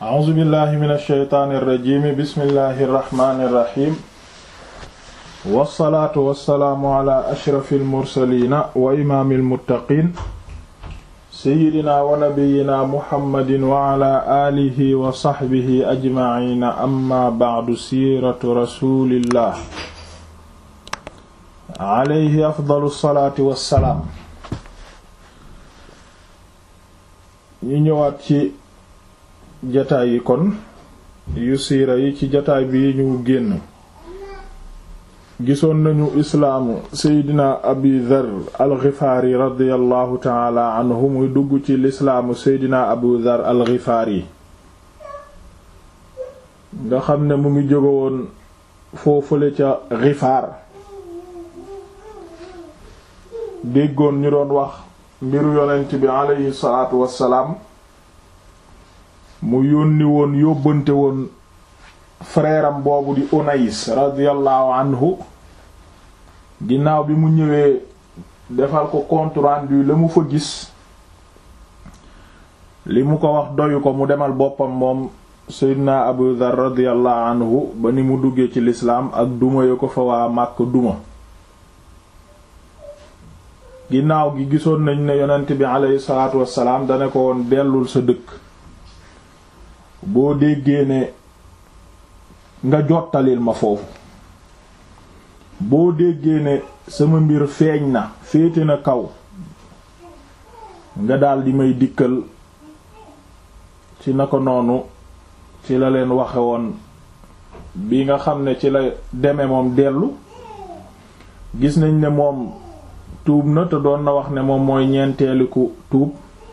a'uuzu billahi min alsheytaani irrajimi bismillahi irrahmani irrahim wassalaatu wassalaamu ala ashrafi almursalina wa imaami almuttaqin seyidina wa nabiyina muhammadin wa ala aalihi wa saxbihi ajmaciina amma bacdu siiratu rasulillah alayhi afdalu salaati wassalaam ñu ñëwaat ci jataay yi kon yu siira yi ci jataay bi ñu génn gisoon nañu islaamu seydina abi dhar alxifaari radiallahu taala anhu muy dugg ci lislaamu seydina abu dhar alxifaari nga xam ne mu ngi jóge woon foofule ca xifaar déggoon ñu doon wax mbiru yonent bi aleyhi salaatu wassalaam mu yónni woon yóbbante woon frère am boobu di Unais radiyallahu anhu ginnaaw bi mu ñëwee defal ko compte rendu la mu fa gis li mu ko wax doyu ko mu demal boppam moom Seydina Abu Dhar radiyallahu anhu ba ni mu duggee ci lislaam ak duma yo ko fa waa Màkk duma ginnaaw gi gisoon nañ ne yonent bi aleyhi salaatu wassalaam dana ko woon dellul sa dëkk boo déggee ne nga jottalil ma foofu boo déggee ne sama mbir feeñ na féete na kaw nga daldi may dikkal ci na ko noonu ci la leen waxe woon bi nga xam ne ci la deme moom dellu gis nañ ne moom tuub na te doon na wax ne moom mooy ñeenteeliku tuub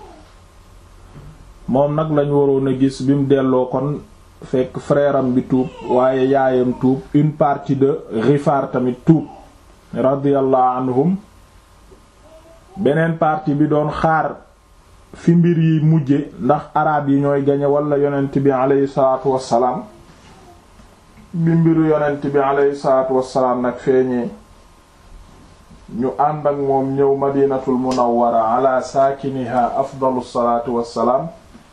moom nag lañ waroon a gis bi mu delloo kon fekk frère am bi tuub waaye yaayam tuub une partie de Ghifaar tamit tuub radiyallahu anhum beneen partie bi doon xaar fi mbir yi mujje ndax araab yi ñooy gañe wala yonent bi aleyhi salaatu wassalaam bi mbiru yonent bi aleyhi salaatu wassalaam nag feeñee ñu ànd ak moom ñëw madinatul munawwara ala saakiniha afdalu salaatu wassalaam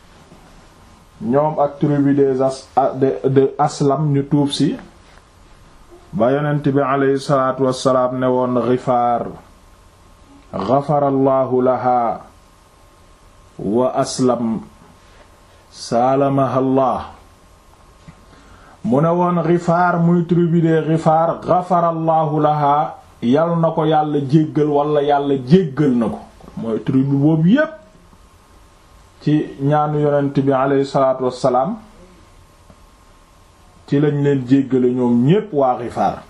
ñoom ak tribu des as de aslam ñu tuub si ba yonent bi aleyhi salaatu wassalaam ne woon Gifaar gafarallahu laha wa aslam saalamahallah mu ne woon Gifaar muy tribu de Gifaar gafarallahu laha yal na ko yàlla jéggal wala yàlla jéggal na ko mooy tribu boobu yépp ci ñaanu yonent bi aleyhi salaatu wassalaam ci lañ leen jéggale ñoom ñépp waa Gifaar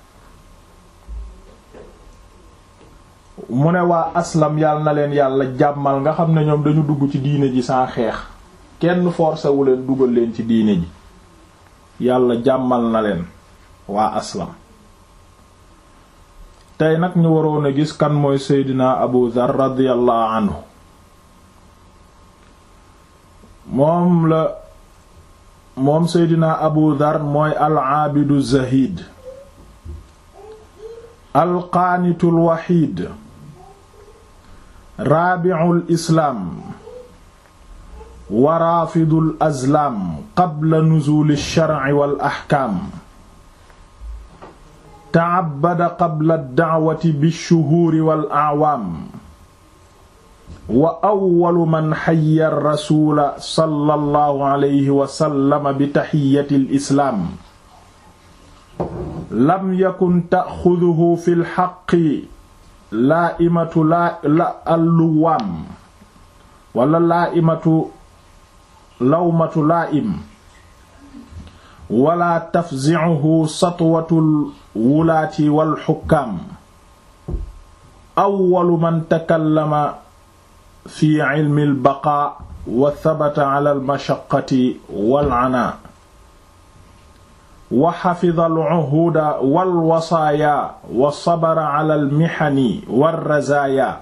mu ne waa aslam yàlla na leen yàlla jàmmal nga xam ne ñoom dañu dugg ci diine ji sans xeex kenn forcé wu leen dugal leen ci diine ji yàlla jàmmal na leen waa aslam tey nag ñu waroon a gis kan mooy seydina abu dhar radiyallahu anhu moom la moom seydina abu dhar mooy al-aabidu zahid al-qaanitu al-waxiid raabi'ul islaam wa raafidul azlaam qabla nuzuuli shar'i wal ahkaam ta'abbada qabla ad-da'wati bish-shuhuuri wal a'waam wa awwalu man hayya ar-rasuula sallallahu alayhi wa sallam bi tahiyyati al-islaam lam yakun ta'xuduhu fil haqqi laa'imatu la alluwaam wala laa'imatu lawmatu laa'im wala tafzi'uhu satwatul wulaati wal xukkaam awwalu man takallama fi ilmi al-baqaa wa thabata ala al-mashaqqati wal 'anaa wa xafida al-'uhuuda wal wasaaya wa sabara ala al-mihani war razaaya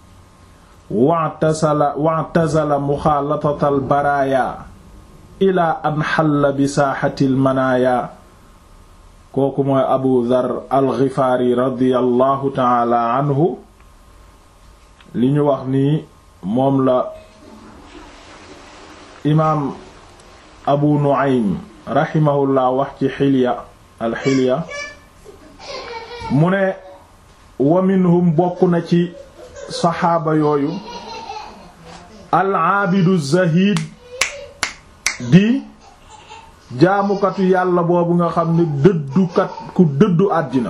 wa'tazala muxaalatata al-baraaya ilaa an xalla bi saaxati al-manaaya kooku mooy Abu Dhar al-Ghifaari radiyallahu ta'ala anhu li ñu wax nii moom la imaam abu nu'aym rahimahullah wax ci xilya alxilya mu ne wa minhum bokk na ci saxaaba yooyu al-aabidu zahid di jaamukatu yàlla boobu nga xam ne dëddukat ku dëddu àddina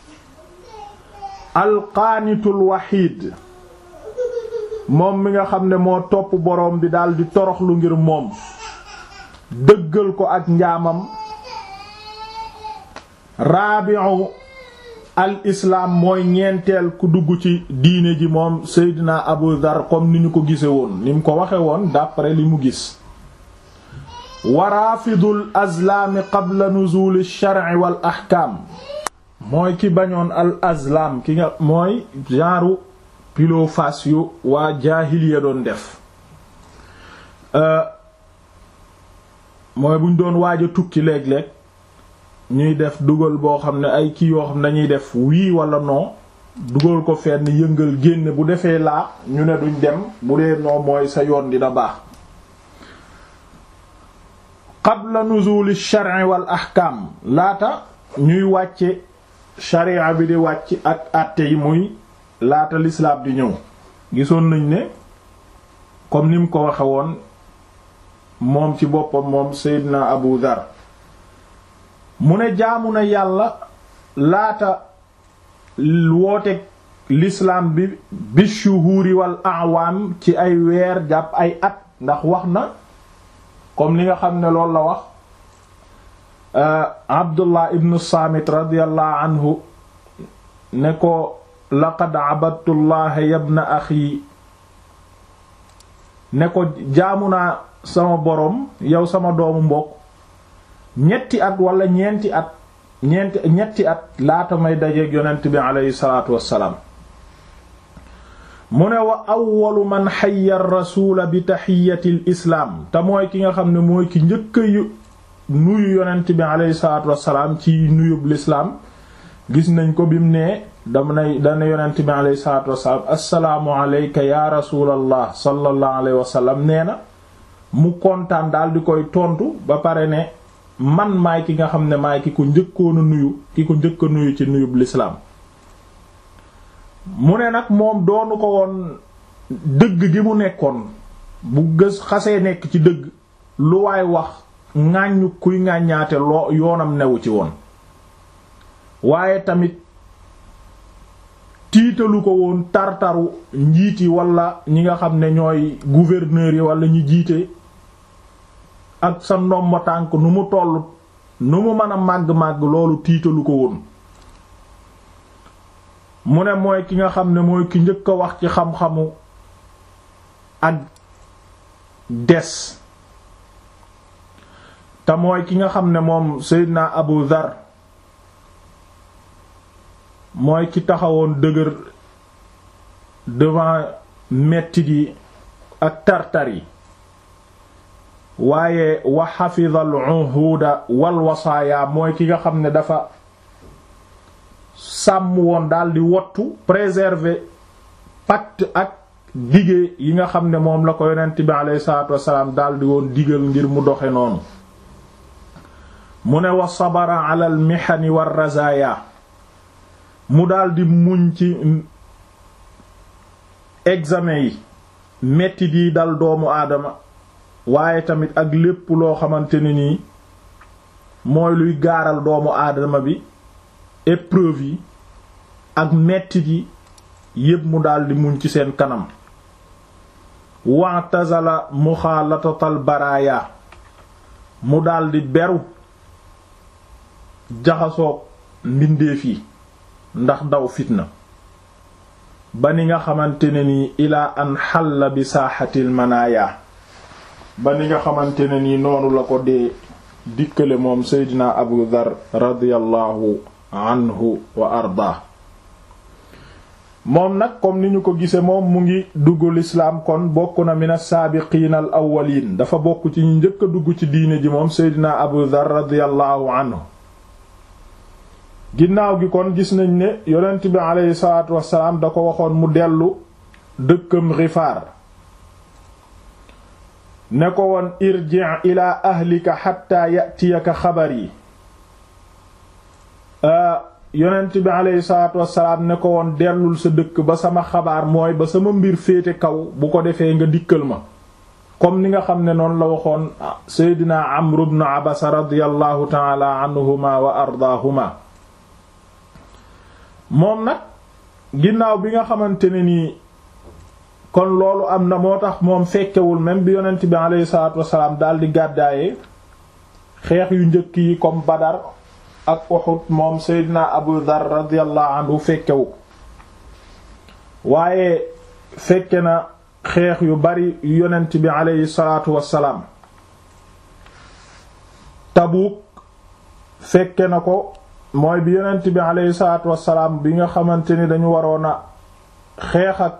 alqaanitul waxiid moom mi nga xam ne moo topp boroom bi daldi toroxlu ngir moom dëggal ko ak njaamam raabi'u al islaam mooy ñeenteel ku dugg ci diine ji moom Seydina Abu Dhar comme ni ñu ko gise woon ni mu ko waxe woon d'après li mu gis wa raafidul azlaami qabla nuzul ash-shar'i wal ahkaam mooy ki bañoon al azlam ki nga mooy genre pilo face yu waa jaahiliya doon def mooy buñ doon waaj a tukki léeg-léeg ñuy def dugal boo xam ne ay kii yoo xam ne dañuy def wii wala non dugal ko fenn yëngal génne bu defee laa ñu ne duñ dem bu dee noo mooy sa yoon dina baax qabla nuzul ash-shar'i wal ahkam laata ñuy wàcce sharia bi di wàcc ak àtte yi muy laata lislaam di ñëw gisoon nañ ne comme ni mu ko waxe woon moom ci boppam moom Seydina Abu Dhar mu ne jaamu na yàlla laata wooteeg l'islam bi bi shuhuri wal a'wam ci ay weer jàpp ay at ndax wax na comme li nga xam ne loolu la wax Abdullah ibn Samit radiyallahu anhu ne ko laqad abadtu llaha yabna axi ne ko jaamu naa sama borom yow sama doomu mbokk ñetti at wala ñeenti at ñeenti ñetti at laata may dajeeg yonent bi aleyhi salaatu wassalaam mu ne wa awwalu man xayya rasula bi taxiyati l islaam te mooy ki nga xam ne mooy ki njëkk yu nuyu yonent bi aleyhi salaatu wassalaam ci nuyub lislaam gis nañ ko bim ne dam nay dana yonent bi aleyhi salaatu wassalaam assalaamu aleyka ya rasulallah sallallahu alayhi wasallam nee na mu kontaan daal di koy tontu ba pare ne man maay ki nga xam ne maay ki ko njëkkoon a nuyu ki ko njëkk a nuyu ci nuyub lislaam mu ne nag moom doonu ko woon dëgg gi mu nekkoon bu gës xasee nekk ci dëgg lu waay wax ŋàññu kuy ŋàññaate loo yoonam newu ci woon waaye tamit tiitalu ko woon tartaru njiit yi wala ñi nga xam ne ñooy gouverneurs yi wala ñi jiite ak sa ndomba tànk nu mu toll nu mu mën a màgg-màgg loolu tiitalu ko woon mu ne mooy ki nga xam ne mooy ki njëkk a wax ci xam-xamu ak des te mooy ki nga xam ne moom Seydina Abu Dhar mooy ki taxawoon dëgër devant mettit yi ak tartar yi waaye wa xafida al uhuda wal wasaaya mooy ki nga xam ne dafa sàmm woon daldi wottu préserver pacte ak dige yi nga xam ne moom la ko yonent bi alayhi salaatu wassalaam daldi woon digal ngir mu doxe noonu mu ne wa sabara ala al mihani war razaya mu daldi muñ ci examen yi metti di dal doomu aadama waaye tamit ak lépp loo xamante ne nii mooy luy gaaral doomu aadama bi épreuve yi ak mettit yi yépp mu daldi muñ ci seen kanam wa'tazala muxaalatatal baraaya mu daldi beru jaxasoog mbindeef yi ndax daw fitna ba ni nga xamante ne nii ilaa an xalla bi saaxatil manaaya ba ni nga xamante ne nii noonu la ko dee dikkale moom seydina abu dhar radiyallahu anhu wa arda moom nag comme ni ñu ko gise moom mu ngi dugg lislaam kon bokk na min as-saabiqiin al awwaliin dafa bokk ci ñu njëkk a dugg ci diine ji moom seydina abu dhar radiyallahu anhu ginnaaw gi kon gis nañ ne yonent bi aleyhi salaatu wassalaam da ko waxoon mu dellu dëkkam Gifaar ne ko woon irji' ila ahlika hatta ya'tiyaka xabari yonent bi aleyhi salaatu wassalaam ne ko woon dellul sa dëkk ba sama xabaar mooy ba sama mbir féete kaw bu ko defee nga dikkal ma comme ni nga xam ne noonu la waxoon seydina amr ibn abasa radiyallahu taala anhuma wa ardaahuma moom nag ginnaaw bi nga xamante ne nii kon loolu am na moo tax moom fekkewul même bi yonent bi aleyhi salaatu wassalaam daldi gàddaaye xeex yu njëkk yi comme badar ak Uhud moom Seydina Abu Dhar radiyallahu anhu fekkewu waaye fekke na xeex yu bari yu yonent bi aleyhi salaatu wassalaam Tabuk fekke na ko mooy bi yonent bi aleyhi salaatu wassalaam bi nga xamante ni dañu waroon a xeex ak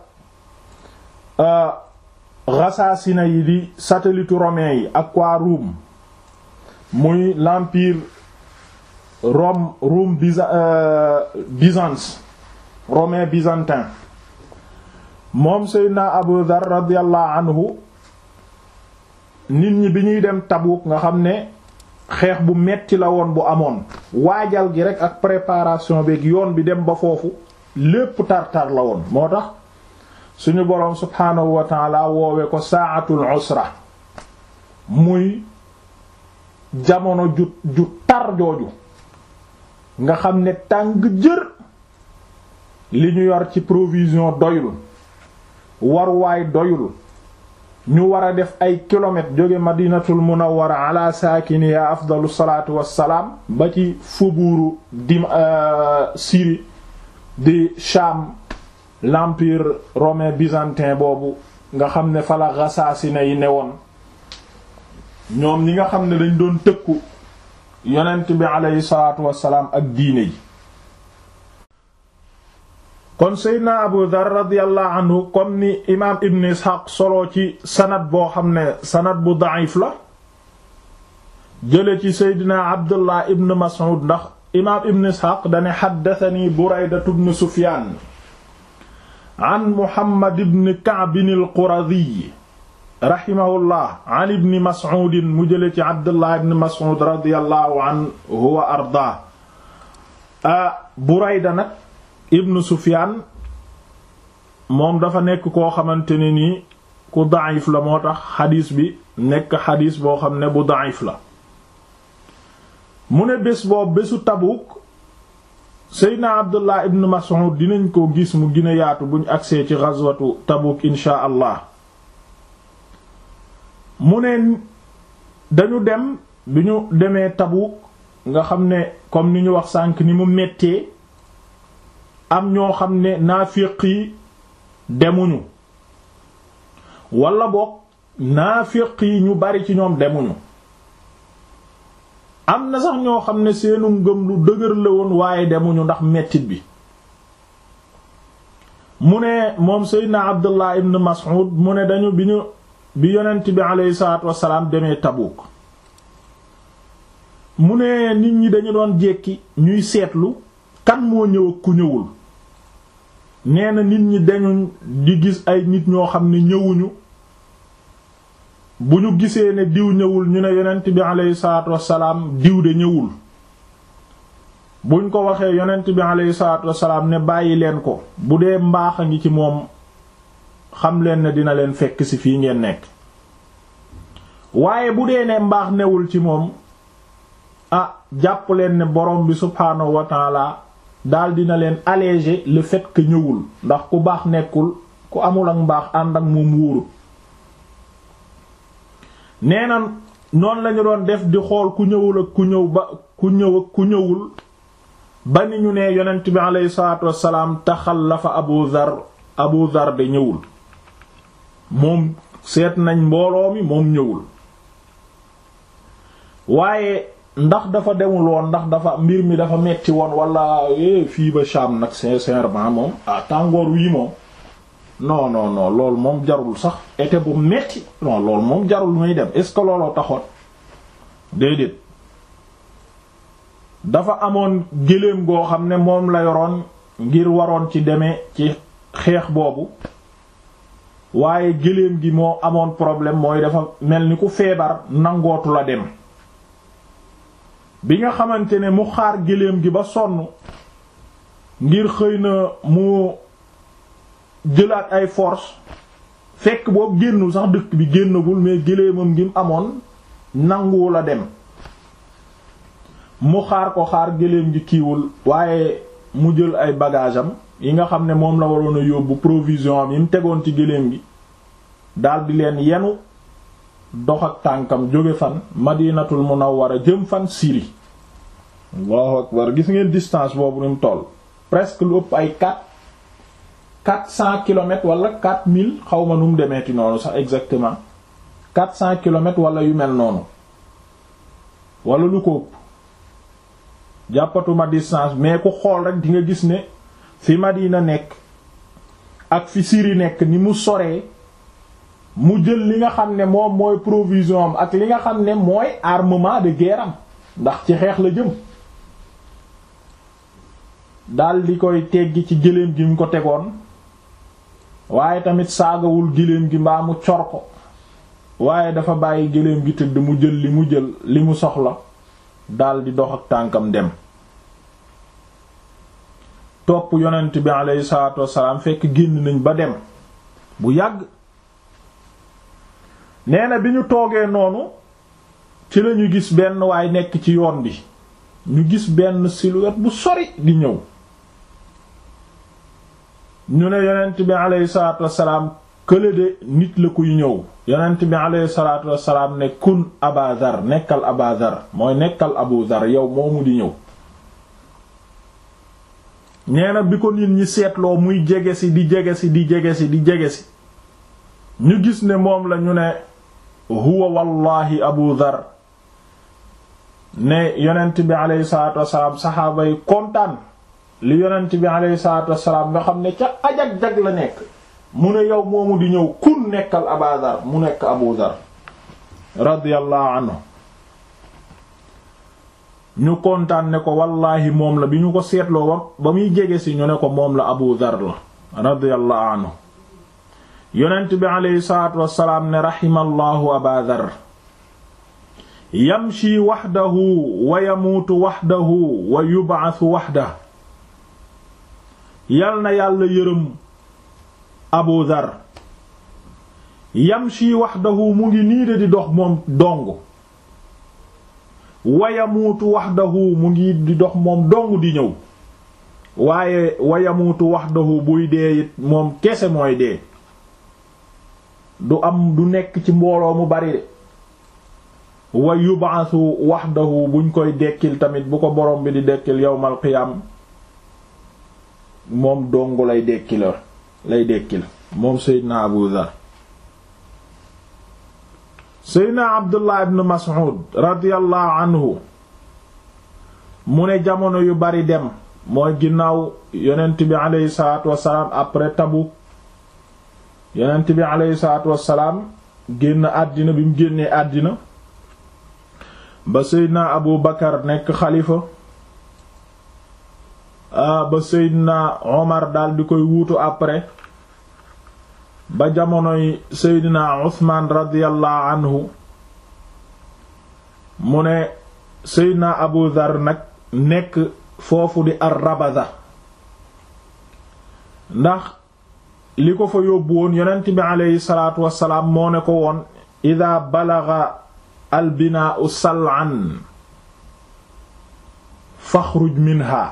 Ghassaasina yi di satellite romain yi ak waa Rome muy l'empire Rome Rome Byzance romain byzantin moom Seydina Abu Dhar radiyallahu anhu nit ñi bi ñuy dem Tabuk nga xam ne xeex bu metti la woon bu amoon waajal gi rek ak préparation beeg yoon bi dem ba foofu lépp tar-tar la woon moo tax suñu boroom subhaanahu wa taala woowe ko saatul usra muy jamono ju ju tar jooju nga xam ne tàng jër li ñu yor ci provision doyul waruwaay doyul ñu war a def ay kilomètres jóge madinatul munawwara ala saakiniya afdalu salaatu wassalaam ba ci faubourg di Syrie di Sham l'empire romain byzantin boobu nga xam ne fala Ghassaasina yi newoon ñoom ñi nga xam ne dañ doon tëkku yonent bi aleyhi salaatu wassalaam ak diine ji kon seydna abu dhar radiyallahu anhu comme ni imaam ibn ishaq solo ci sanad boo xam ne sanad bu da'if la jële ci seydna abdullah ibn mas'ud ndax imaam ibn ishaq dane xaddathani buraydatu ibn sufyaan an muhammad ibn ka'b al-quradi rahimahullah an ibni mas'ud mu jële ci abdullah ibn mas'ud radiyallahu anhu wa ardaa burayda nag ibn sufyan moom dafa nekk koo xamante ne nii ku da'if la moo tax xadiis bi nekk xadiis boo xam ne bu da'if la mu ne bés boobu bésu Tabuk seydna abdullah ibn mas'ud dinañ ko gis mu gën a yaatu buñ agsee ci ghazwatu Tabuk inshaa allah mu ne dañu dem bi ñu demee Tabuk nga xam ne comme ni ñu wax sànk ni mu mettee am ñoo xam ne naafiq yi demuñu wala boog naafiq yi ñu bari ci ñoom demuñu am na sax ñoo xam ne seenu ngëm lu dëgër la woon waaye demuñu ndax mettit bi mu ne moom Seydina Abdullah ibn Mas'ud mu ne dañu bi ñu bi yonent bi aleyhi salaatu wassalaam demee Tabuk mu ne nit ñi dañu doon jekki ñuy seetlu kan moo ñëw ak ku ñëwul nee na nit ñi dañu di gis ay nit ñoo xam ne ñëwuñu bu ñu gisee ne diw ñëwul ñu ne yonent bi aleyhi salaatu wassalaam diw de ñëwul buñ ko waxee yonent bi aleyhi salaatu wassalaam ne bàyyi leen ko bu dee mbaax a ngi ci moom xam leen ne dina leen fekk ci fii ngeen nekk waaye bu dee ne mbaax newul ci moom ah jàpp leen ne borom bi subhaanahu wa taala daal dina leen alléger le fait que ñëwul ndax ku baax nekkul ku amul ak mbaax ànd ak moom wóorut nee na noonu lañu doon def di xool ku ñëwul ak ku ñëw ba ku ñëw ak ku ñëwul ba ni ñu ne yonent bi aleyhi salaatu wassalaam taxallafa abu dhar abu dhar de ñëwul moom seet nañ mbooloo mi moom ñëwul waaye ndax dafa demul woon ndax dafa mbir mi dafa metti woon wala fii ba Sham nag sincèrement moom ah tàngoor wii moom non non non loolu moom jarul sax été bu metti non loolu moom jarul muy dem est-ce que looloo taxoon déedéet dafa amoon géléem goo xam ne moom la yoroon ngir waroon ci demee ci xeex boobu waaye gëléem gi moo amoon problème mooy dafa mel ni ku feebar nangootu la dem bi nga xamante ne mu xaar gëléem gi ba sonn ngir xëy na mu jëlaat ay force fekk boobu génnul sax dëkk bi génnagul mais gëléemam gi mu amoon nanguwu la dem mu xaar ko xaar gëléem gi kiiwul waaye mu jël ay bagage am yi nga xam ne moom la waroon a yóbbu provision am yi mu tegoon ci gëléem gi daldi leen yenu dox ak tànkam jóge fan madinatul munawwara jëm fan Syrie allahu akbar gis ngeen distance boobu ni mu toll presque lu ëpp ay quatre quatre cents kilomètres wala quatre mille xaw ma nu mu demeeti noonu sax exactement quatre cents kilomètres wala yu mel noonu wala lu ko ëpp jàppatuma distance mais ku xool rek di nga gis ne fi Madina nekk ak fi Syrie nekk ni mu soree mu jël li nga xam ne moom mooy provision am ak li nga xam ne mooy armement de guerre am ndax ci xeex la jëm dal di koy teggi ci gëléem gi mu ko tegoon waaye tamit saagawul gëléem gi mbaa mu cor ko waaye dafa bàyyi gëléem gi tëdd mu jël li mu jël li mu soxla dal di dox ak tànkam dem topp yonent bi aleyhi salaatu wassalaam fekk génn nañ ba dem bu yàgg nee na bi ñu toogee noonu ci lañu gis benn waay nekk ci yoon bi ñu gis benn silhouette bu sori di ñëw ñu ne yonent bi aleyhi salaatu wassalaam kële de nit la kuy ñëw yonent bi aleyhi salaatu wassalaam ne kun abadar nekkal abadar mooy nekkal abu dhar yow moomu di ñëw nee na bi ko nit ñi seetloo muy jege si di jege si di jege si di jege si ñu gis ne moom la ñu ne huwa wallahi abu dhar ne yonent bi aleyhi salaatu wassalaam saxaaba yi kontaan li yonent bi aleyhi salaatu wassalaam nga xam ne ca ajag-jag la nekk mu ne yow moomu di ñëw kun nekkal aba dhar mu nekk abu dhar radiyallahu anhu ñu kontaan ne ko wallaahi moom la bi ñu ko seetloo ba ba muy jege si ñu ne ko moom la abu dhar la radiyallahu anhu yonent bi aleyhi salaatu wassalaam ne raximallahu aba dhar yamshi waxdahu wa yamuutu waxdahu wa yub'athu waxdahu yal na yàlla yërëm abu dhar yamshi waxdahu mu ngi nii de di dox moom dong wa yamuutu waxdahu mu ngi di dox moom dong di ñëw waaye wa yamuutu waxdahu buy dee it moom kese mooy dee du am du nekk ci mbooloo mu bari de wa yub'athu wahdahu buñ koy dekkil tamit bu ko borom bi di dekkil yawmal qiyam moom dong lay dekkila lay dekkil moom seydna abu dhar seydna abdullah ibn mas'ud radiyallahu anhu mu ne jamono yu bari dem mooy ginnaaw yonent bi aleyhi salatu wasalaam après Tabuk yonent bi aleyhi salaatu wassalaam génn àddina bi mu génnee àddina ba seydna abu bakar nekk xalifa ba seydna omar dal di koy wuutu après ba jamonoy seydna uthman radiyallahu anhu mu ne seydna abu dhar nag nekk foofu di ar-Rabaza ndax li ko fa yóbbu woon yonent bi aleyhi salaatu wassalaam moo ne ko woon ida balaga albinaau sal'an faxruj minha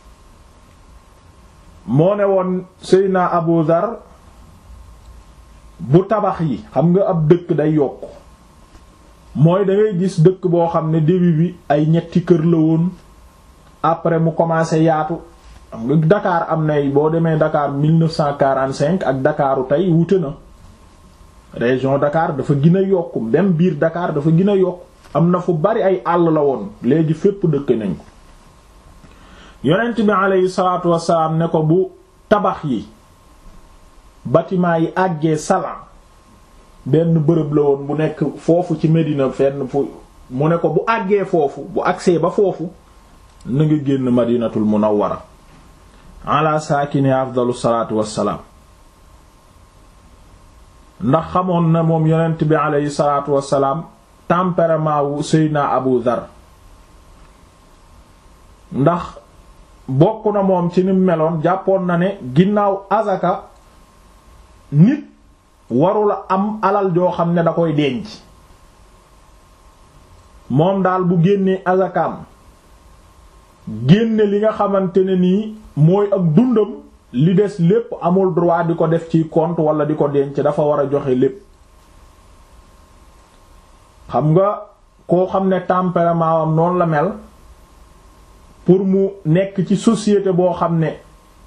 moo ne woon seyna abu dhar bu tabax yi xam nga ab dëkk day yokk mooy da ngay gis dëkk boo xam ne début bi ay ñetti kër la woon après mu commencé yaatu xam nga Dakar am nay boo demee Dakar 1945 ak Dakaru tey wute na région Dakar dafa gën a yokk même biir Dakar dafa gën a yokk am na fu bari ay àll la woon léegi fépp dëkk nañ ko yonent bi aleyhi salaatu wassalaam ne ko bu tabax yi bâtiment yi àggee Salan benn bërëb la woon bu nekk foofu ci Médina fenn fu mu ne ko bu àggee foofu bu agsee ba foofu na nga génn Madinatul Munawwara ala saakini afdalu salaatu wassalaam ndax xamoon na moom yonent bi aleyhi salaatu wassalaam tempérament wu Seydina Abu Dhar ndax bokk na moom ci ni meloon jàppoon na ne ginnaaw azaka nit warula am alal joo xam ne da koy denc moom daal bu génnee azakaam génne li nga xamante ne nii mooy ak dundam li des lépp amul droit di ko def ci compte wala di ko denc dafa war a joxe lépp xam nga koo xam ne tempérament am noonu la mel pour mu nekk ci société boo xam ne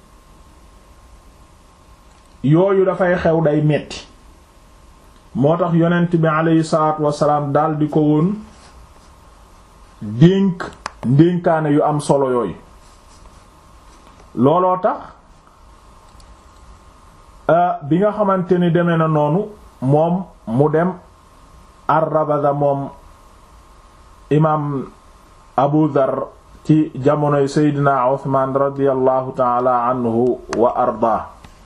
yooyu dafay xew day metti moo tax yonent bi aleyhi salaatu wasalaam dal di ko woon dénk ndénkaane yu am solo yooyu looloo tax bi nga xamante ni demee na noonu moom mu dem ar-Rabada moom imaam Abu Dhar ci jamonoy Seydina Usmaan radiyallahu taala anhu wa ardaa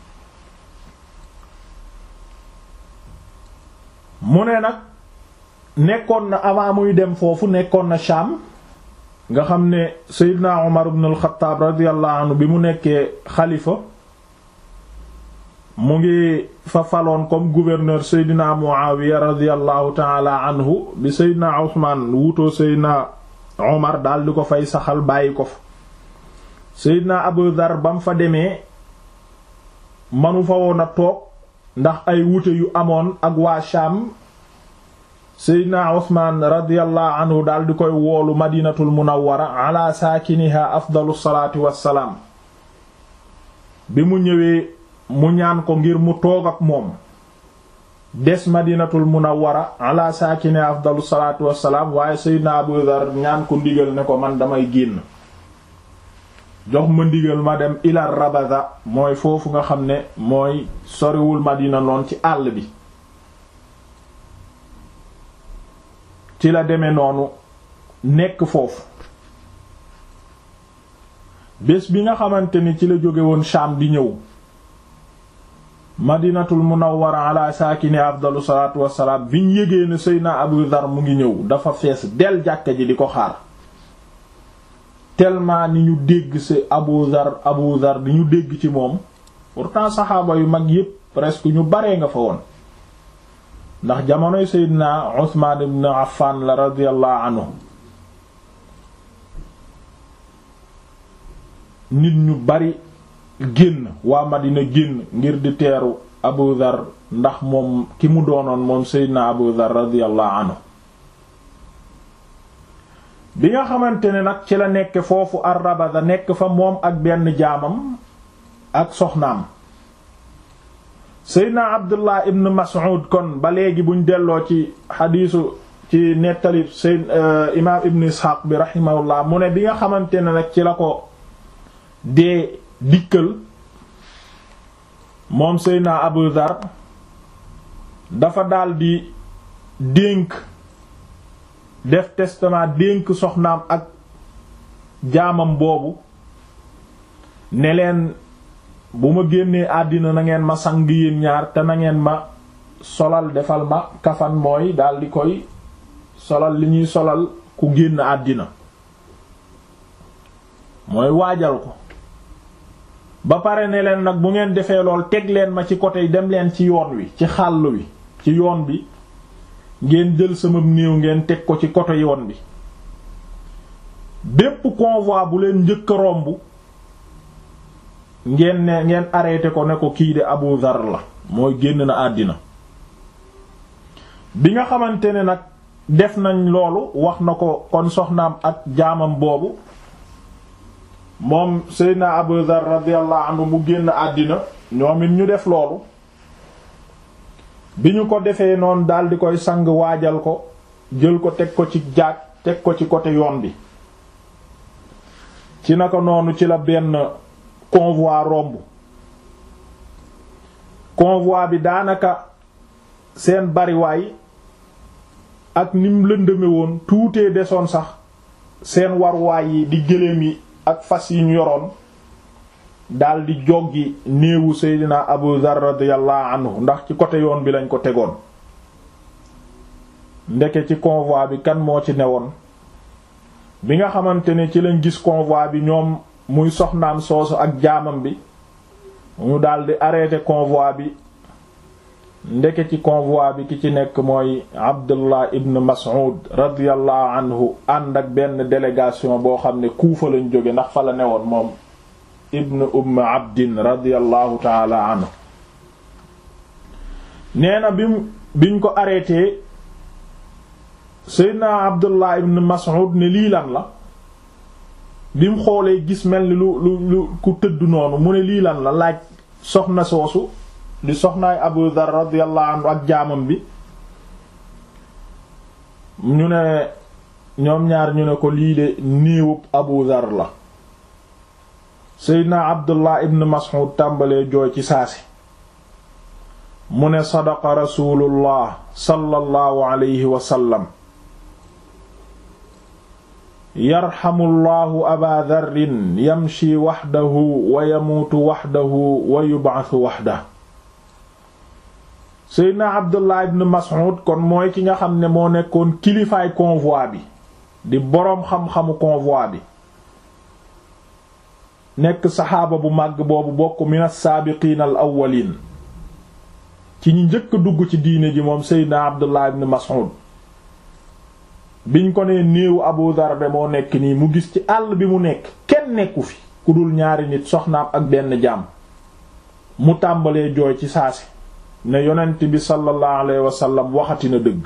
mu ne nag nekkoon na avant muy dem foofu nekkoon na Sham nga xam ne Seydina Umar ibn al-Khattab radiyallahu anhu bi mu nekkee xalifa mu ngi fa faloon comme gouverneur Seydina Muawiya radiyallahu taala anhu bi Seydina Usmaan wutoo Seydina Umar daal di ko fay saxal bàyyi ko fa Seydina Abu Dhar ba mu fa demee manu fa woon a toog ndax ay wute yu amoon ak waa Sham Seydina Usmaan radiyallahu anhu daal di koy woolu Madinatul Munawwara ala saakiniha afdalu salaati wassalaam bi mu ñëwee mu ñaan ko ngir mu toog ak moom des madinatul munawwara ala saakine afdalu salaatu wassalaam waaye seydna abu dhar ñaan ko ndigal ne ko man damay génn jox ma ndigal ma dem ila rabada mooy foofu nga xam ne mooy soriwul madina noon ci àll bi ci la demee noonu nekk foofu bés bi nga xamante ni ci la jóge woon Sham di ñëw madinatul munawwara ala saakini afdalu salaatu wassalaam biñ yégee ne seyna abu dhar mu ngi ñëw dafa fees del jàkka ji di ko xaar tellement ni ñu dégg ci abu dhar abu dhar di ñu dégg ci moom pourtant saxaaba yu mag yépp presque ñu baree nga fa woon ndax jamonoy seydina usmaan ibn affan la radiyallahu anhu nit ñu bari génn waa Madina génn ngir di teeru Abu Dhar ndax moom ki mu doonoon moom Seydina Abu Dhar radiyallahu anhu bi nga xamante ne nag ci la nekk foofu Ar-Rabada nekk fa moom ak benn jaamam ak soxnaam Seydina Abdullah ibn Mas'ud kon ba léegi buñ delloo ci xadiisu ci nettali Seyd imaam Ibn Ishaq bi rahimahullah mu ne bi nga xamante ne nag ci la ko dee dikkal moom Seydina Abu Dhar dafa daldi dénk def testament dénk soxnaam ak jaamam boobu ne leen bu ma génnee àddina na ngeen ma sang yéen ñaar te na ngeen ma solal defal ma kafan mooy daldi koy solal li ñuy solal ku génn àddina mooy waajal ko ba pare ne leen nag bu ngeen defee lool teg leen ma ci côté dem leen ci yoon wi ci xàll wi ci yoon bi ngeen jël sama néew ngeen teg ko ci côté yoon bi bépp convoi bu leen njëkk a romb ngeen ne ngeen arrêté ko ne ko kii de Abu Dhar la mooy génn na àddina bi nga xamante ne nag def nañ loolu wax na ko kon soxnaam ak jaamam boobu moom Seydina Abu Dhar radiyallahu anhu mu génn àddina ñoom it ñu def loolu bi ñu ko defee noonu daldi koy sang waajal ko jël ko teg ko ci jaag teg ko ci côté yoon bi ci naka noonu ci la benn convoi romb convoi bi daanaka seen bariwaay ak nim lëndëme woon tuutee desoon sax seen warwaay yi di gëléem yi ak fas yi ñu yoroon daldi joggi néewu seydina abu dhar radiyallahu anhu ndax ci côté yoon bi lañ ko tegoon ndeke ci convoi bi kan moo ci newoon bi nga xamante ne ci lañ gis convoi bi ñoom muy soxnaam soosu ak jaamam bi mu daldi arrêté convoi bi ndeke ci convoi bi ki ci nekk mooy abdullah ibn mas'ud radiyallahu anhu ànd ak benn délégation boo xam ne kuufa lañ jóge ndax fa la newoon moom ibn umm abdin radiyallahu taala anhu nee na bi biñ ko arrêté seydna abdullah ibn mas'ud ne lii lan la bi mu xoolee gis mel ni lu lu lu ku tëdd noonu mu ne lii lan la laaj soxna soosu di soxnaay abu dhar radiyallahu anhu ak jaamam bi ñu ne ñoom ñaar ñu ne ko lii de néewub abu dhar la seydna abdullah ibn mas'ud tàmbalee jooy ci saasi mu ne sadaqa rasulullah sallallahu alayhi wa sallam yarxamullahu aba dharrin yamshi waxdahu wa yamuutu waxdahu wa yub'athu waxdahu seydna abdullah ibn mas'ud kon mooy ki nga xam ne moo nekkoon kilifaay convoi bi di boroom xam-xamu convoi bi nekk saxaaba bu màgg boobu bokk min as-saabiqiin al awwaliin ci ñi njëkk dugg ci diine ji moom seydna abdullah ibn mas'ud biñ ko nee néewu abu dhar de moo nekk nii mu gis ci àll bi mu nekk kenn nekku fi ku dul ñaari nit soxnaam ak benn jaam mu tàmbalee jooy ci saasi ne yonent bi sallallahu alayhi wa sallam waxati na dëgg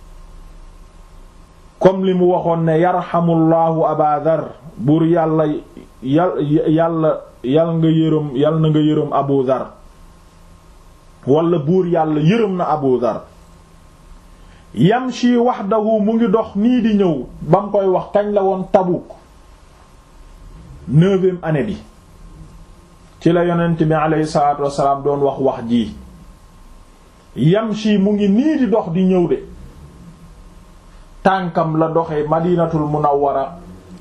comme li mu waxoon ne yarxamullahu aba dhar buur yàlla yal yàlla yal nga yërëm yal na nga yërëm abu dhar wala buur yàlla yërëm na abu dhar yamshi wahdahu mu ngi dox nii di ñëw ba mu koy wax kañ la woon Tabuk neuvième année bi ci la yonent bi aleyhi salaatu wassalaam doon wax wax ji yamshi mu ngi nii di dox di ñëw de tànkam la doxe madinatul munawwara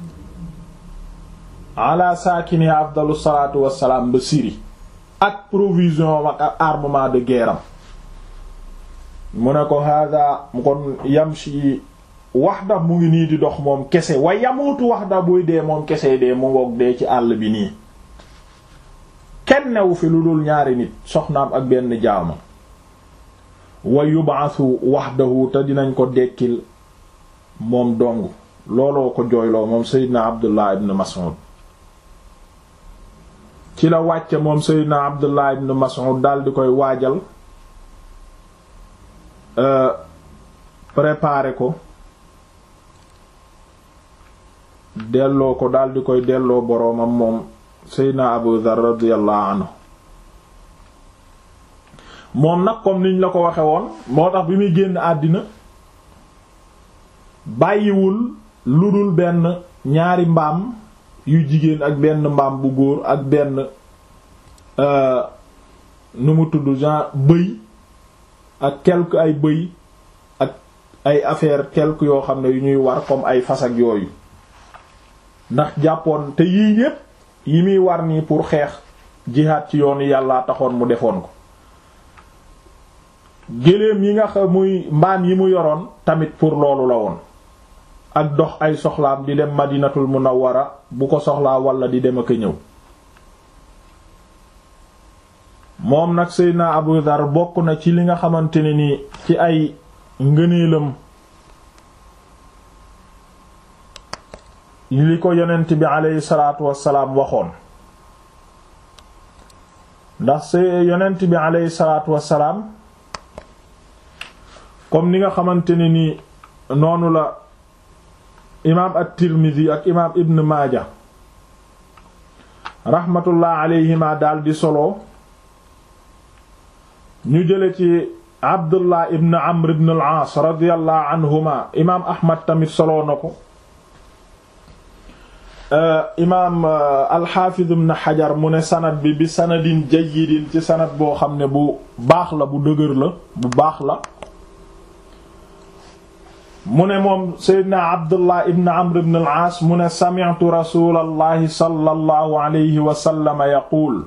ala saakini afdalu salaatu wassalaam ba Syrie ak provision ak armement de guerre am mu ne ko hada mu kon yamshi waxda mu ngi nii di dox moom kese wa yamutu waxda buy dee moom kese dee mu ngoog dee ci àll bi nii kenn newu fi lu dul ñaari nit soxnaam ak benn jaama wa yub'athu wahdahu te dinañ ko dekkil moom dong looloo ko jooyloo moom seydina abdullah ibn mas'ud ci la wàcce moom seydina abdullah ibn mas'ud dal di koy waajal préparer ko delloo ko dal di koy delloo boroomam moom seydna abu dhar radiyallahu anhu moom nag comme niñ la ko waxe woon moo tax bi muy génn àddina bàyyiwul lu dul benn ñaari mbaam yu jigéen ak benn mbaam bu góor ak benn nu mu tudd genre bëy ak quelque ay bëy ak ay affaire quelque yoo xam ne yu ñuy war comme ay fas ak yooyu ndax jàppoon te yii yépp yi muy war nii pour xeex jihaad ci yoonu yàlla taxoon mu defoon ko géléem yi nga xam muy mbaan yi mu yoroon tamit pour loolu la woon ak dox ay soxlaam di dem madinatul munawwara bu ko soxlaa wala di dem ak a ñëw moom nag seydna abu dhar bokk na ci li nga xamante ne ni ci ay ngëneelam li ko yonent bi aleyhi salaatu wassalaam waxoon ndax se yonent bi aleyhi salaatu wassalaam comme ni nga xamante ne ni noonu la imaam at-Tirmidhi ak imaam Ibn Maaja rahmatullah alayhima daal di solo ñu jële ci Abdullah ibn Amr ibn al-Aas radiyallahu anhuma imaam Ahmad tamit solo na ko imaam al-Hafiz ibn Hajar mu ne sanad bi bi sanadin jayyidin ci sanad boo xam ne bu baax la bu dëgër la bu baax la mu ne moom seydna abdullah ibn amr ibn al-aas mu ne sami'tu rasulallahi sallallahu alayhi wa sallam yaquul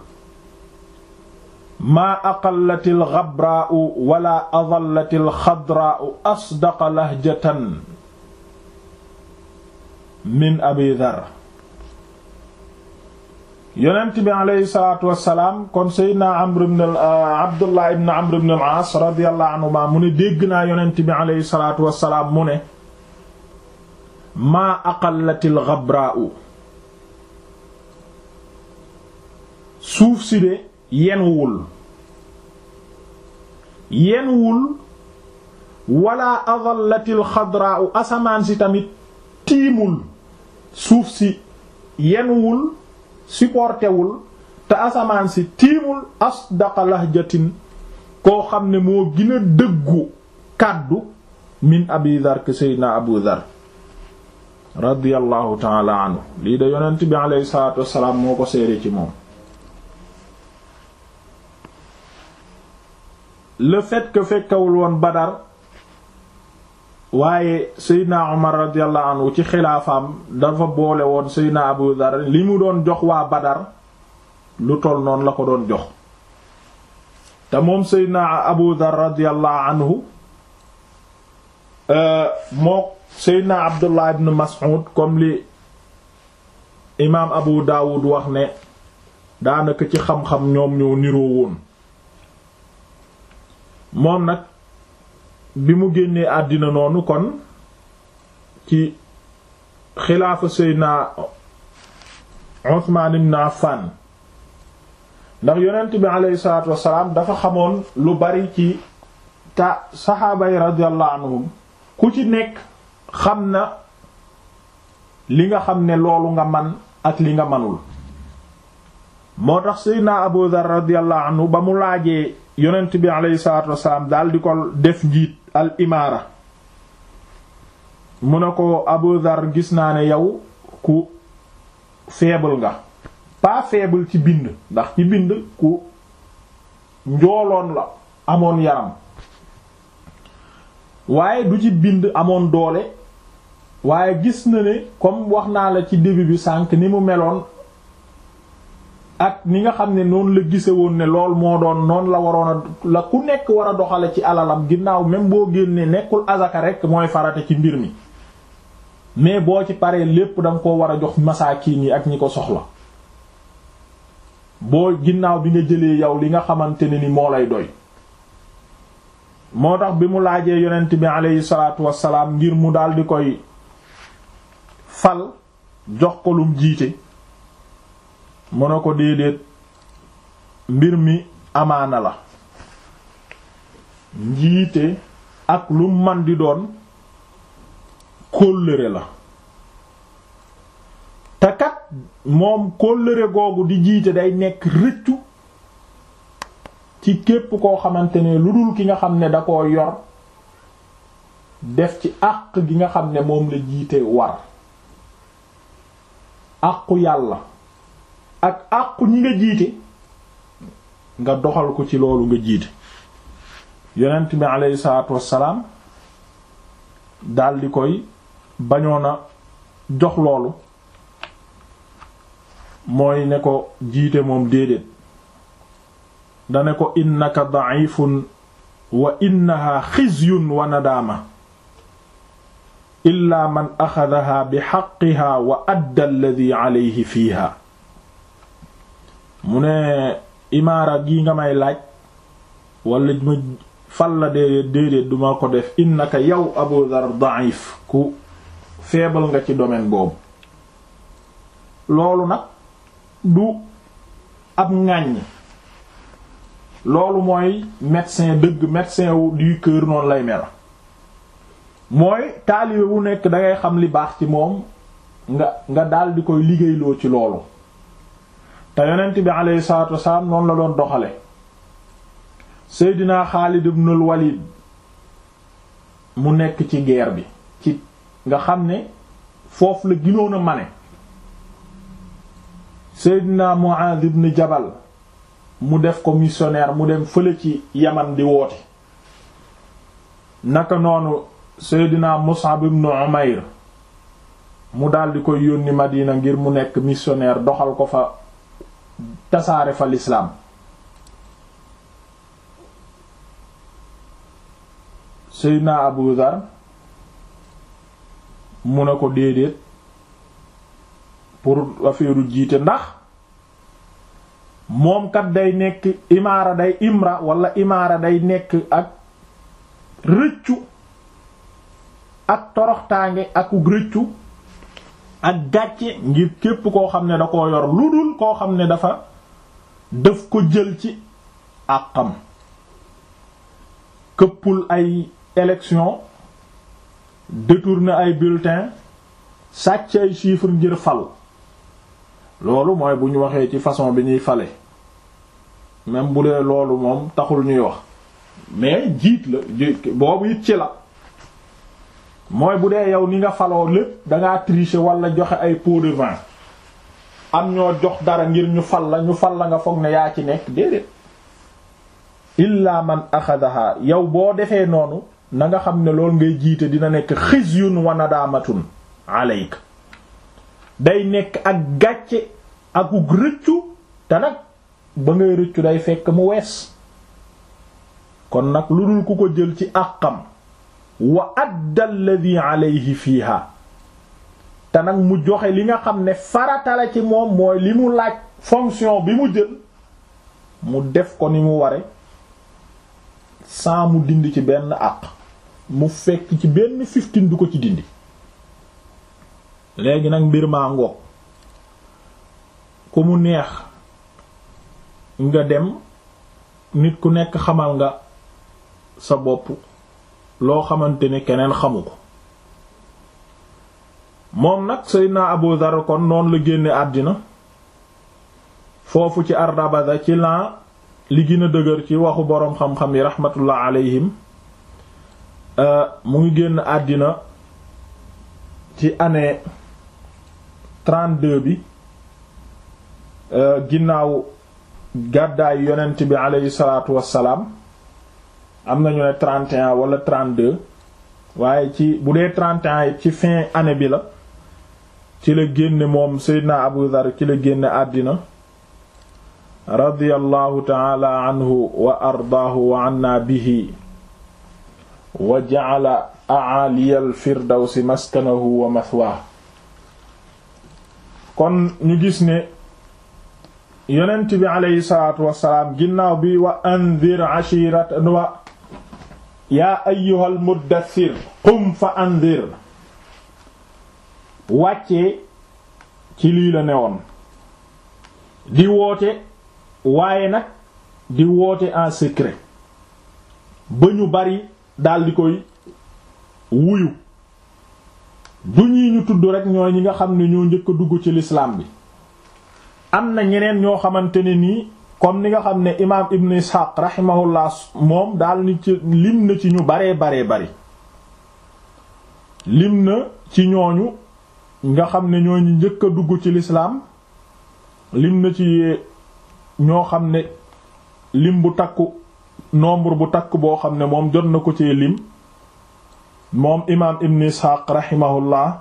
maa aqallati alxabraau wala adallati alxadraau asdaqa lahjatan min abi dhar yonent bi aleyhi salaatu wassalaam kon seydna amr ibn abdullah ibn amr ibn al-aas radiyallahu anhuma mu ne dégg naa yonent bi aleyhi salaatu wassalaam mu ne maa aqallati alxabraau suuf si de yenwul yenwul wala adallatil xadraau asamaan si tamit tiimul suuf si yenwul supportewul te asamaan si tiimul asdaqa lahjatin koo xam ne moo gën a dëggu kàddu min abi dhar ke seydina abu dhar radiyallahu taala anhu lii da yonent bi aleyhi salatu wassalaam moo ko seede ci moom le fait que fekkawul woon Badar waaye Seydina Omar radiyallahu anhu ci xilaafaam dafa boole woon Seydina Abu Dhar li mu doon jox waa Badar lu toll noonu la ko doon jox te moom Seydina Abu Dhar radiyallahu anhu moo Seydina Abdullah ibn Mas'ud comme li imaam Abu Dawud wax ne daanaka ci xam-xam ñoom ñoo niroo woon moom nag bi mu génnee àddina noonu kon ci xilaafa Seydina Usmaan ibn Affan ndax yonent bi aleyhi salaatu wassalaam dafa xamoon lu bari ci ta saxaaba yi radiyallahu anhum ku ci nekk xam na li nga xam ne loolu nga man ak li nga manul moo tax Seydina Abu Dhar radiyallahu anhu ba mu laajee yonent bi aleyhi salaatu wasalaam daal di ko def njiit al imaara mu ne ko Abu Dhar gis naa ne yow ku faible nga pas faible ci bind ndax ci bind ku njooloon la amoon yaram waaye du ci bind amoon doole waaye gis na ne comme wax naa la ci début bi sànq ni mu meloon ak ni nga xam ne noonu la gise woon ne lool moo doon noonu la waroon a la ku nekk war a doxale ci alalam ginnaaw même boo génnee nekkul azaka rek mooy farate ci mbir mi mais boo ci paree lépp danga ko war a jox masaakiin yi ak ñi ko soxla boo ginnaaw bi nga jëlee yow li nga xamante ne ni moo lay doy moo tax bi mu laajee yonent bi aleyhi salaatu wassalaam ngir mu daal di koy fal jox ko lum jiite mu ne ko déedéet mbir mi amaana la njiite ak lu man di doon kóllëre la te kat moom kóllëre googu di jiite day nekk rëccu ci képp koo xamante ne lu dul ki nga xam ne da koo yor def ci àq gi nga xam ne moom la jiite war àqu yàlla ak àqu ñi nga jiite nga doxal ko ci loolu nga jiite yonent bi aleyhi salaatu wassalaam daldi koy bañoon a jox loolu mooy ne ko jiite moom déedéet dane ko innaka da'ifun wa innaha xizyun wa nadaama illa man axadaha bi xaqiha wa adda alladhi alayhi fiiha mu ne imaara gi nga may laaj wala ma fal la déedéet déedéet duma ko def innaka yow Abu Dhar da'if ku feebal nga ci domaine boobu loolu nag du ab ŋàññ loolu mooy médecin dëgg médecin wu du cœur noonu lay mel mooy taalibe bu nekk dangay xam li baax ci moom nga nga daal di koy liggéeyloo ci loolu te yonent bi alayhi salaatu wasalaam noonu la doon doxale Seydina Xaalid ibnul Walid mu nekk ci guerre bi ci nga xam ne foofu la ginoon a mane Seydina Muaaz ibn Jabal mu def ko missionnaire mu dem fële ci Yaman di woote naka noonu seydina Mus'ab ibn Umayr mu daldi koy yónni Madina ngir mu nekk missionnaire doxal ko fa tasaare fa lislaam seydina Abu Dhar mu ne ko déedéet pour affaire jiite ndax moom kat day nekk imaara day imra wala imaara day nekk ak rëccu ak toroxtaange ak rëccu ak gàcce ngir képp koo xam ne da koo yor lu dul koo xam ne dafa daf ko jël ci àqam këppul ay élection détourner ay bulletins sàcc ay chiffres ngir fal loolu mooy bu ñu waxee ci façon bi ñuy fale même bu dee loolu moom taxul ñuy wax mais jiit la boobu it ci la mooy bu dee yow ni nga faloo lépp dangaa tricher wala joxe ay pots de vin am ñoo jox dara ngir ñu fal la ñu fal la nga foog ne yaa ci nekk déedéet illa man axadaha yow boo defee noonu na nga xam ne loolu ngay jiite dina nekk xizyun wa nadaamatun alayka day nekk ak gàcce akuk rëccu te nag ba ngay rëccu day fekk mu wees kon nag lu dul ku ko jël ci àqam wa adda alladhi alayhi fiiha te nag mu joxe li nga xam ne faratala ci moom mooy li mu laaj fonction bi mu jël mu def ko ni mu ware sans mu dindi ci benn àq mu fekk ci benn fiftin du ko ci dindi léegi nag mbir maa ngoog ku mu neex nga dem nit ku nekk xamal nga sa bopp loo xamante ne keneen xamu ko moom nag Seydina Abu Dhar kon noonu la génne àddina foofu ci Ardabada ci lan li gën a dëgër ci waxu boroom xam-xam yi rahmatullah alayhim mu ngi génn àddina ci année 32 bi ginnaaw gàddaayu yonent bi aleyhi salaatu wassalaam am nañu ne 31 wala 32 waaye ci bu dee 31 ci fin année bi la ci la génne moom Seydina Abu Dhar ci la génne àddina radiyallahu taala anhu wa ardaahu wa anna bihi wa ja'ala a'aliyal firdawsi maskanahu wa mathwaa kon ñu gis ne yonent bi aleyhi salaatu wassalaam ginnaaw bi wa anzir ashirat wa yaa ayyuhal muddaththir qum fa anzir wàccee ci lii la newoon di woote waaye nag di woote en secret ba ñu bari daldi koy wuyu du ñii ñu tudd rek ñooy ñi nga xam ne ñoo njëkk a dugg ci l'islam bi am na ñeneen ñoo xamante ne nii comme ni nga xam ne imaam ibn ishaq rahimahullah moom daal ni ci lim na ci ñu baree baree bari lim na ci ñooñu nga xam ne ñooñu njëkk a dugg ci l'islam lim na ci ñoo xam ne lim bu takku nombre bu takk boo xam ne moom jot na ko ci lim moom imaam ibn ishaq rahimahullah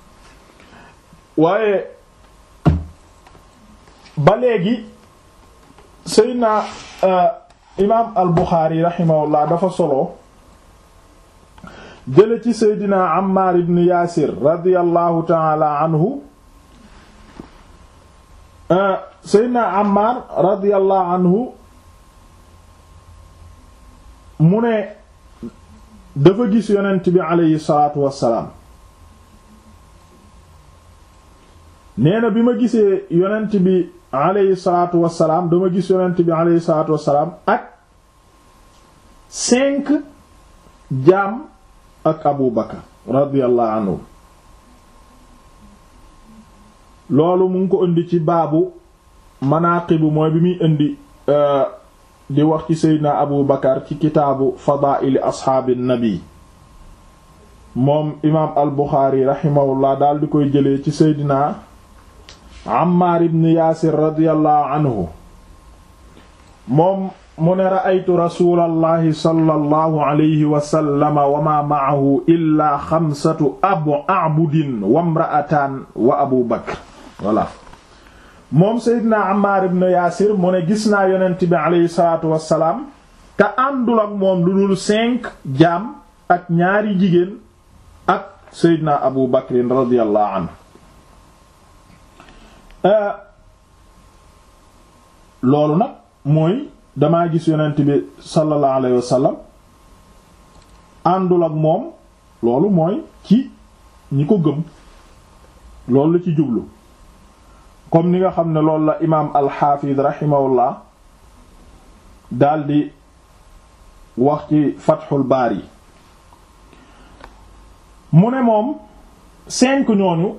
waaye ba léegi seydna imaam al buxaari rahimahullah dafa solo jële ci seydina ammar ibn yaasir radiallahu taala anhu seydna ammar radiallahu anhu mu ne dafa gis yonent bi aleyhi salaatu wassalaam nee na bi ma gisee yonent bi aleyhi salaatu wassalaam dama gis yonent bi aleyhi salaatu wassalaam ak cinq jaam ak Abu Bakar radiyallahu anhu loolu mu ngi ko indi ci baabu manaaqibu mooy bi muy indi di wax ci seydina Abu Bakar ci kitaabu fadaa'ili asxaabi nabi moom imaam al Buxaari raximahullah daal di koy jëlee ci seydina Ammaar ibn Yaasir radiyallahu anhu moom mu ne ra'aytu rasulallahi sallallahu alayhi wa sallam wa ma ma'ahu illaa xamsatu abu a'budin wa imra'atan wa abu bakr voilà moom Seydina Ammar ibn Yaasir mu ne gis naa yonent bi aleyhi salaatu wassalaam te àndul ak moom lu dul cinq jaam ak ñaari jigéen ak Seydina Abu Bakrin radiyallahu anhu loolu nag mooy damaa gis yonent bi sallallahu alayhi wasallam àndul ak moom loolu mooy ci ñi ko gëm loolu la ci jublu comme ni nga xam ne loolu la imaam alxaafid rahimahullah daldi wax ci fatxul baari mu ne moom cinq ñooñu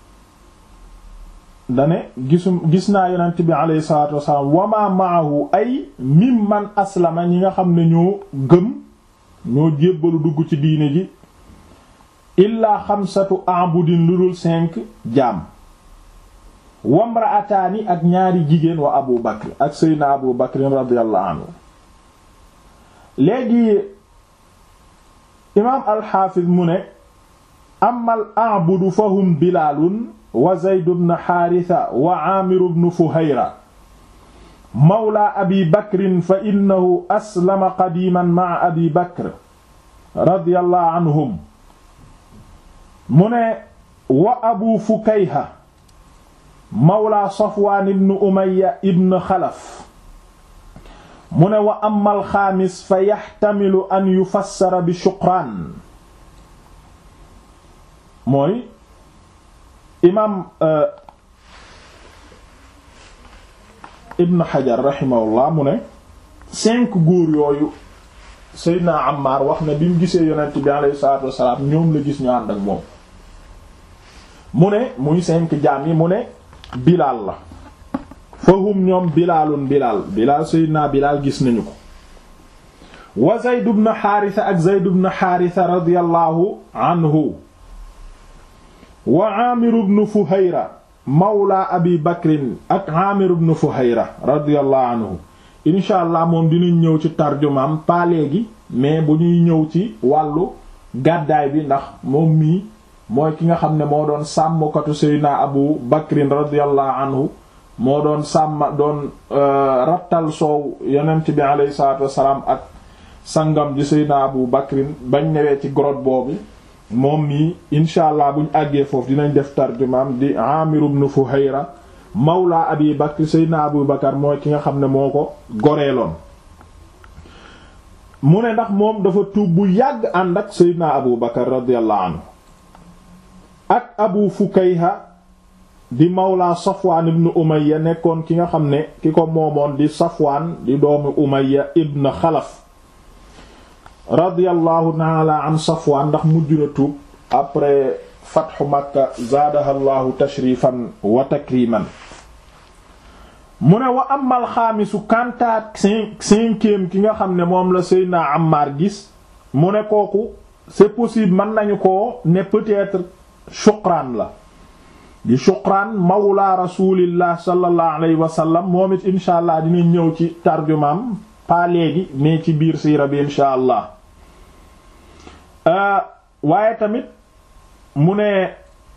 dane gisum gis naa yonent bi alayhi salaatu wasalaam wama maahu ay mimman aslama ñi nga xam ne ñoo gëm ñoo jébbalu dugg ci diine ji illaa xamsatu abudin lu dul cinq jaam wamraataani ak ñaari jigéen wa abu bakr ak seydna abu bakr radiyallahu anhu léegi imaam alxaafiz mu ne amal abudu fahum bilaalun wa zayd ibn xaarisa wa aamir ibn fuhayra mawla abi bakrin fa innahu aslama qadiman ma'a abi bakr radiyallahu anhum mu ne wa abu fukayha mawla safwaan ibn umayya ibn xalaf mu ne wa amma alxaamis fa yaxtamilu an yufassara bi shuqraan mooy imaam ibn xajar raximahullah mu ne cinq góor yooyu seydina Ammar wax ne bi mu gisee yonent bi alayhi salaatu wassalaam ñoom la gis ñu ànd ak moom mu ne muy cinq jaam yi mu ne bilaal la fahum ñoom bilaalun bilaal bilaal seydina bilaal gis nañu ko wa zayd ibn xaarisa ak zayd ibn xaarisa radiyallahu anhu wa aamir ibn fuhayra mawla abi bakrin ak aamir ibn fuhayra radiyallahu anhu incha allah moom dinañ ñëw ci tarjumaam pas léegi mais bu ñuy ñëw ci wàllu gàddaay bi ndax moom mii mooy ki nga xam ne moo doon sàmmkatu seydina abu bakrin radiyallahu anhu moo doon sàmm doon rattal soow yonent bi alayhi salaatu wassalaam ak sangam ji seydina abu bakrin bañ newee ci grotte boobu moom mii incha allah buñ àggee foofu dinañ def tarjumaam di amir ibn fuhayra mawla abi bakr seydina abu bakar mooy ki nga xam ne moo ko goreeloon mu ne ndax moom dafa tuub bu yàgg ànd ak seydina abu bakar radiyallahu anhu ak abu fukayha di mawla safwaan ibn umayya nekkoon ki nga xam ne ki ko moomoon di safwaan di doomu umayya ibn xalaf radiyallahu taala an safwaan ndax mujj na tuub après fatxu makka zaadaha llahu tashrifan wa takriman mu ne wa amal xaamisu kantaat cinq cinquième ki nga xam ne moom la Seydina Ammar gis mu ne kooku c'est possible mën nañu ko ne peut-être Shuqraan la di Shuqraan mawla rasulillah sallallahu alayhi wa sallam moom it insha allah dinañ ñëw ci tarjumaam pas léegi mais ci biir siira bi insha allah waaye tamit mu ne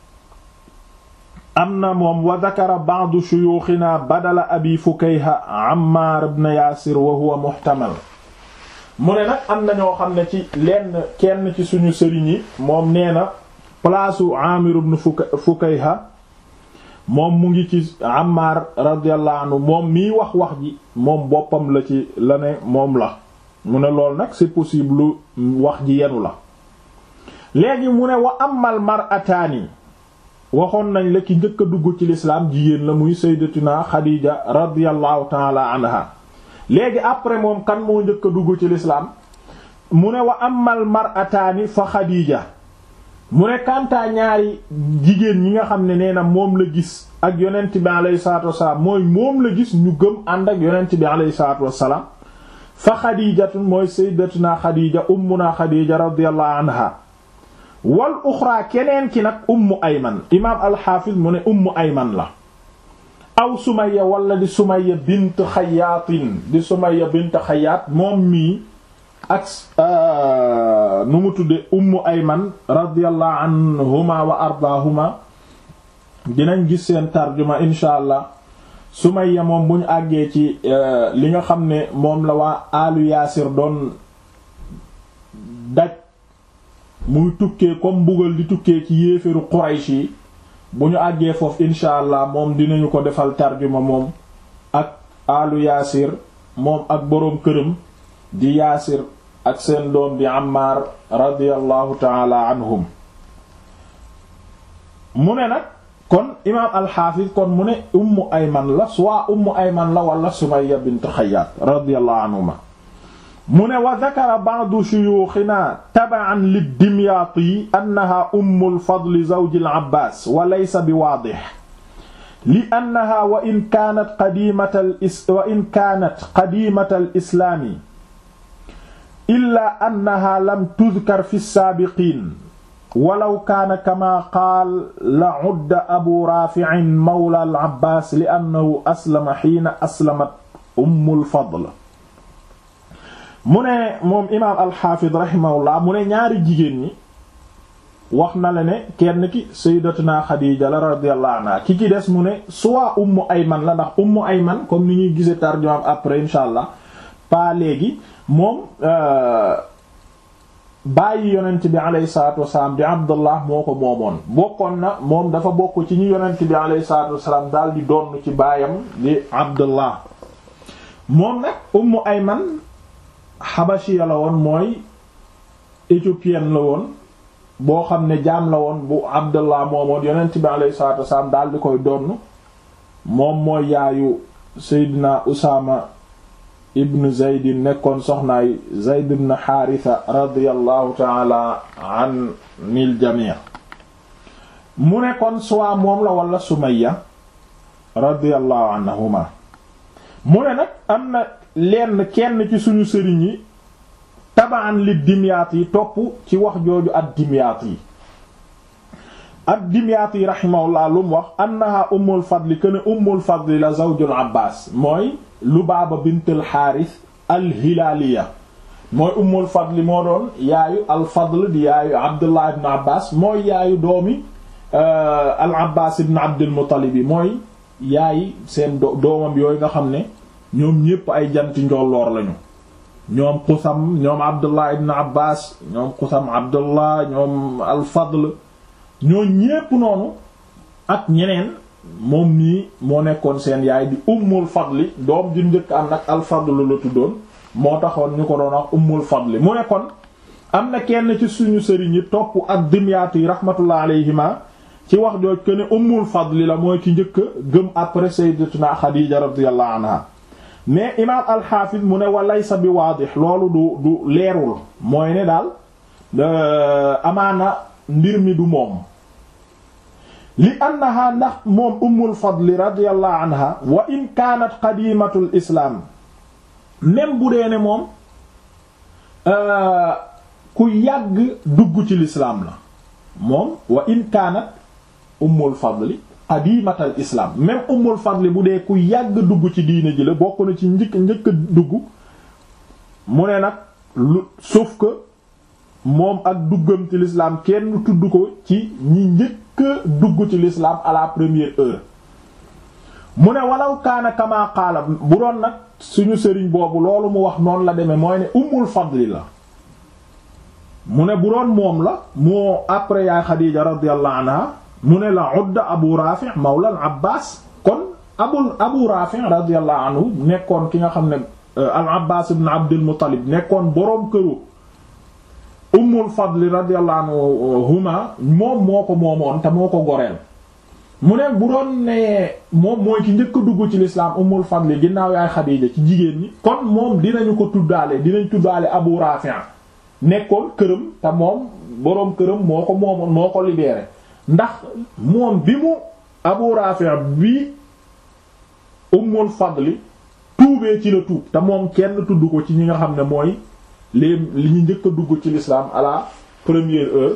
am na moom wa dakara ba'du shuyuuxina badala abi fukayha ammar ibn yaasir wa huwa muhtamal mu ne nag am na ñoo xam ne ci lenn kenn ci suñu sëriñ yi moom nee na place u amir ibn fukayha moom mu ngi ci ammar radiyallahu anhu moom miy wax wax ji moom boppam la ci la ne moom la mu ne lool nag c'est possible wax ji yenu la léegi mu ne wa amal mar'ataani waxoon nañ la ki njëkk a dugg ci lislaam jigéen la muy sayyidatuna Xadiija radiyallahu taala anha léegi après moom kan moo njëkk a dugg ci lislaam mu ne wa amal mar'ataani fa Xadiija mu ne kantaa ñaari jigéen ñi nga xam ne nee na moom la gis ak yonent bi alayhi salaatu wassalaam mooy moom la gis ñu gëm ànd ak yonent bi alayhi salaatu wassalaam fa Xadiijatun mooy sayyidatuna Xadiija ummuna Xadiija radiyallahu anha wal uxra keneen ki nag ummu ayman imaam alxaafiz mu ne ummu ayman la aw Sumayya wala di Sumayya bint Xayaatin di Sumayya bint Xayaat moom mii ak nu mu tudde Ummu Ayman radiyallahu anhuma wa ardaahuma dinañ gis seen tarjuma insha allah Sumayya moom bu ñu àggee ci li nga xam ne moom la waa alu Yaasir doon daj muy tukkee comme mbugal di tukkee ci yéeféru Quraysh yi bu ñu àggee foofu insha allah moom dinañu ko defal tarjuma moom ak alu Yaasir moom ak boroom këram di Yaasir ak seen doom di Ammar radiyallahu taala anhum mu ne nag kon imaam alxaafis kon mu ne ummu ayman la soit ummu ayman la wala sumayya bint xayaat radiyallahu anhuma mu ne wa dakara ba'du shuyuuxina taba'an lid-dimyaati annaha ummul fadli zawji al-abbaas wa laysa bi waadix li annaha wa in kaanat qadiimata wa in kaanat qadiimata al-islaami illaa annaha lam tudkar fi as-saabiqiin walaw kaana kama qaal la udda abu raafi'in mawla al abbaas li annahu aslama xiina aslamat ummul fadl mu ne moom imaam alxaafid rahimahullah mu ne ñaari jigéen ñi wax na la ne kenn ki sayyidatuna xadiija la radiyallahu anha ki ci des mu ne soit ummu ayman la ndax ummu ayman comme ni ñuy gise tarjumaam après insha allah pas léegi moom bàyyi yonent bi alayhi salaatu wasalaam di abdullah moo ko moomoon bokkoon na moom dafa bokk ci ñi yonent bi alayhi salaatu wasalaam daal di doon ci baayam di abdullah moom nag ummu ayman xabashiya la woon mooy éthiopienne la woon boo xam ne jaam la woon bu abdullah moomoon yonent bi alayhi salaatu wasalaam daal di koy donn moom mooy yaayu seydina usaama ibn zaydin nekkoon soxnaay zayd ibn xaarisa radiallahu taala an nil jamii mu nekkoon soit moom la wala sumayya radiallahu anhuma mu ne nag am na lenn kenn ci suñu sëriñ yi tabaan li dimyaat yi topp ci wax jooju ak dimyaat yi ak dimyaat yi rahimahullah lu mu wax annaha ummul fadli kuene ummul fadli la zawjul abbas mooy Lubaaba bintul Xaaris al-Hilaaliya mooy Ummul Fadli moo doon yaayu al-Fadl di yaayu Abdullah ibn Abbas mooy yaayu doomi al-Abbas ibn Abdul Muttalib yi mooy yaayi seen doomam yooyu nga xam ne ñoom ñépp ay janti njolloor lañu ñoom Qusam ñoom Abdullah ibn Abbas ñoom Qusam Abdullah ñoom al-Fadl ñoo ñépp noonu ak ñeneen moom nii moo nekkoon seen yaay di ummul fadli doom ju njëkk am nag alfadlu la tuddoon moo taxoon ñu ko doon wax ummul fadli mu nekkoon am na kenn ci suñu sëriñ yi topp ak dimyaatu yi rahmatullah alayhima ci wax jooj que ne ummul fadli la mooy ki njëkk gëm après sayyidatuna Xadiija radiyallahu anha mais imaam alxaafis mu ne walaysa bi waadix loolu du du leerul mooy ne daal amaana mbir mi du moom li annaha ndax moom ummul fadli radiyallahu anha wa in kaanat qadimatul islaam même bu dee ne moom ku yàgg dugg ci lislaam la moom wa in kaanat ummul fadli qadimatal islaam même ummul fadli bu dee ku yàgg dugg ci diine ji la bokk na ci njëkk njëkk dugg mu ne nag lu sauf que moom ak duggam ci lislaam kenn tudd ko ci ñi njëkk dugg ci l'islam à la première heure mu ne walaw kaana kama qaala bu doon nag suñu sëriñ boobu loolu mu wax noonu la demee mooy ne ummul fadli la mu ne bu doon moom la moo après yaay Xadiija radiyallahu anha mu ne la udda abu rafi' mawla al abbas kon abul abu rafi' radiyallahu anhu nekkoon ki nga xam ne al abbas ibn abdul muttalib nekkoon boroom këru ummul fadli radiyallahu anhuma moom moo ko moomoon te moo ko goreel mu ne bu doon ne moom mooy ki njëkk a dugg ci l'islam ummul fadli ginnaaw yaay xadiija ci jigéen ñi kon moom dinañu ko tuddaale dinañ tuddaale abu rafi' nekkoon këram te moom boroom këram moo ko moomoon moo ko libéré ndax moom bi mu abu rafi' bi ummul fadli tuubee ci la tuub te moom kenn tudd ko ci ñi nga xam ne mooy les li ñu njëkk a dugg ci l'islam à la première heure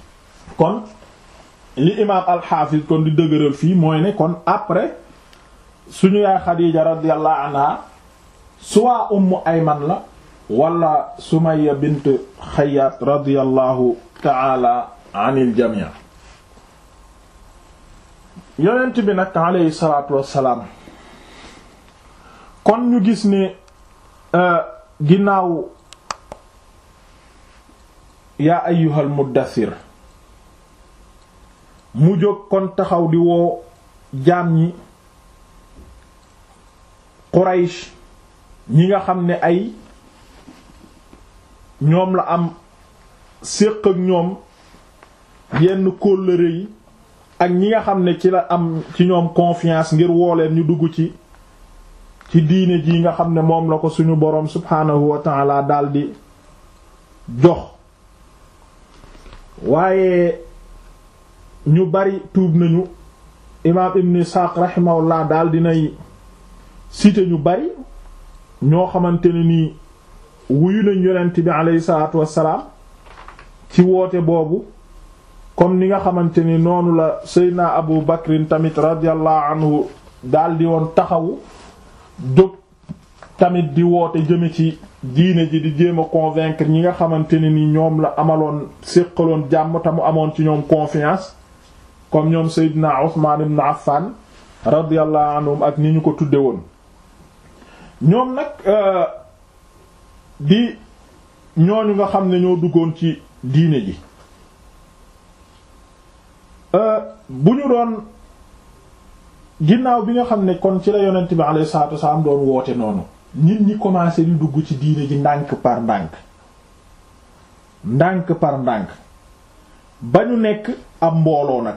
kon li imaam alxaafis kon di dëgëral fii mooy ne kon après suñu yaay Xadiija radiyallahu anha soit ummu ayman la wala Sumayya bint Xayyaat radiyallahu ta'ala anil jamii yonent bi nag alayhi salaatu wassalaam kon ñu gis ne ginnaaw yaa ayyuhal muddathir mu jóg kon taxaw di woo jaam ñi Quraysh ñi nga xam ne ay ñoom la am séq ak ñoom yenn kóllëre yi ak ñi nga xam ne ci la am ci ñoom confiance ngir woo leen ñu dugg ci ci diine ji nga xam ne moom la ko suñu boroom subhaanahu wa ta'ala daldi jox waaye ñu bari tuub nañu imaam ibn Isaaq rahimahullah daal dinay cité ñu bari ñoo xamante ne nii wuyu nañ yonent bi aleyhi salaatu wassalaam ci woote boobu comme ni nga xamante ni noonu la Seydina Abu Bakrin tamit radiyallahu anhu daldi woon taxawu jóg tamit di woote jëme ci diine ji di jéem a convaincre ñi nga xamante ne ni ñoom la amaloon séqaloon jàmm te mu amoon ci ñoom confiance comme ñoom Seydina Usmaan ibn Affan radiyallahu anhum ak ni ñu ko tudde woon ñoom nag di ñooñu nga xam ne ñoo duggoon ci diine ji bu ñu doon ginnaaw bi nga xam ne kon ci la yonent bi alayhi salaatu wasallam doon woote noonu nit ñi commencé di dugg ci diine ji ndànk par ndànk ndànk par ndànk ba ñu nekk ab mbooloo nag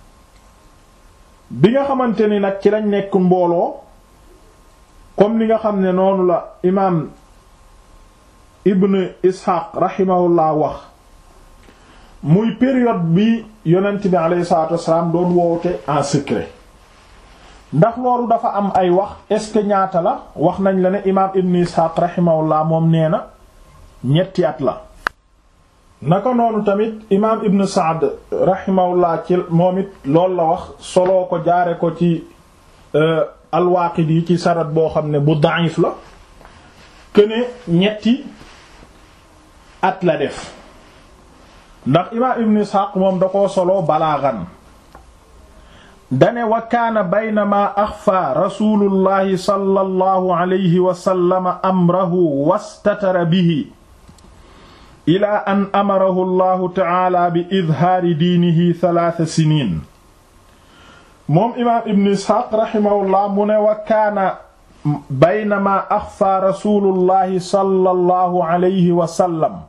bi nga xamante ni nag ci lañ nekk mbooloo comme ni nga xam ne noonu la imaam ibn Ishaq rahimahullah wax muy période bi yonent bi alayhi salaatu wasallam doon woote en secret ndax loolu dafa am ay wax est-ce que ñaata la wax nañ la ne imaam ibn Ishaq rahimahullah moom nee na ñetti at la naka noonu tamit imaam ibn Sa'd rahimahullah ci moom it loolu la wax soloo ko jaare ko ci al-Waaqidi ci sarat boo xam ne bu da'if la këne ñetti at la def ndax imaam ibn Ishaq moom da koo soloo balaagan dane wa kaana baynama axfa rasulullahi sallallahu alayhi wa sallam amrahu wastatara bihi ila an amarahu allahu taala bi idhaari diinihi thalaatha siniin moom imaam ibn isxaaq raximahullah mu ne wa kaana baynama axfa rasulullahi sallallahu alayhi wa sallam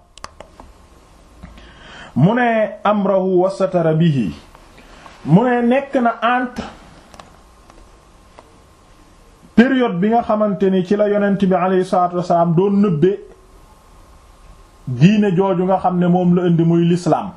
mu ne amrahu wastatara bihi mu ne nekk na entre période bi nga xamante ni ci la yonent bi alayhi salaatu wasalaam doon nëbbe diine jooju nga xam ne moom la indi muy lislaam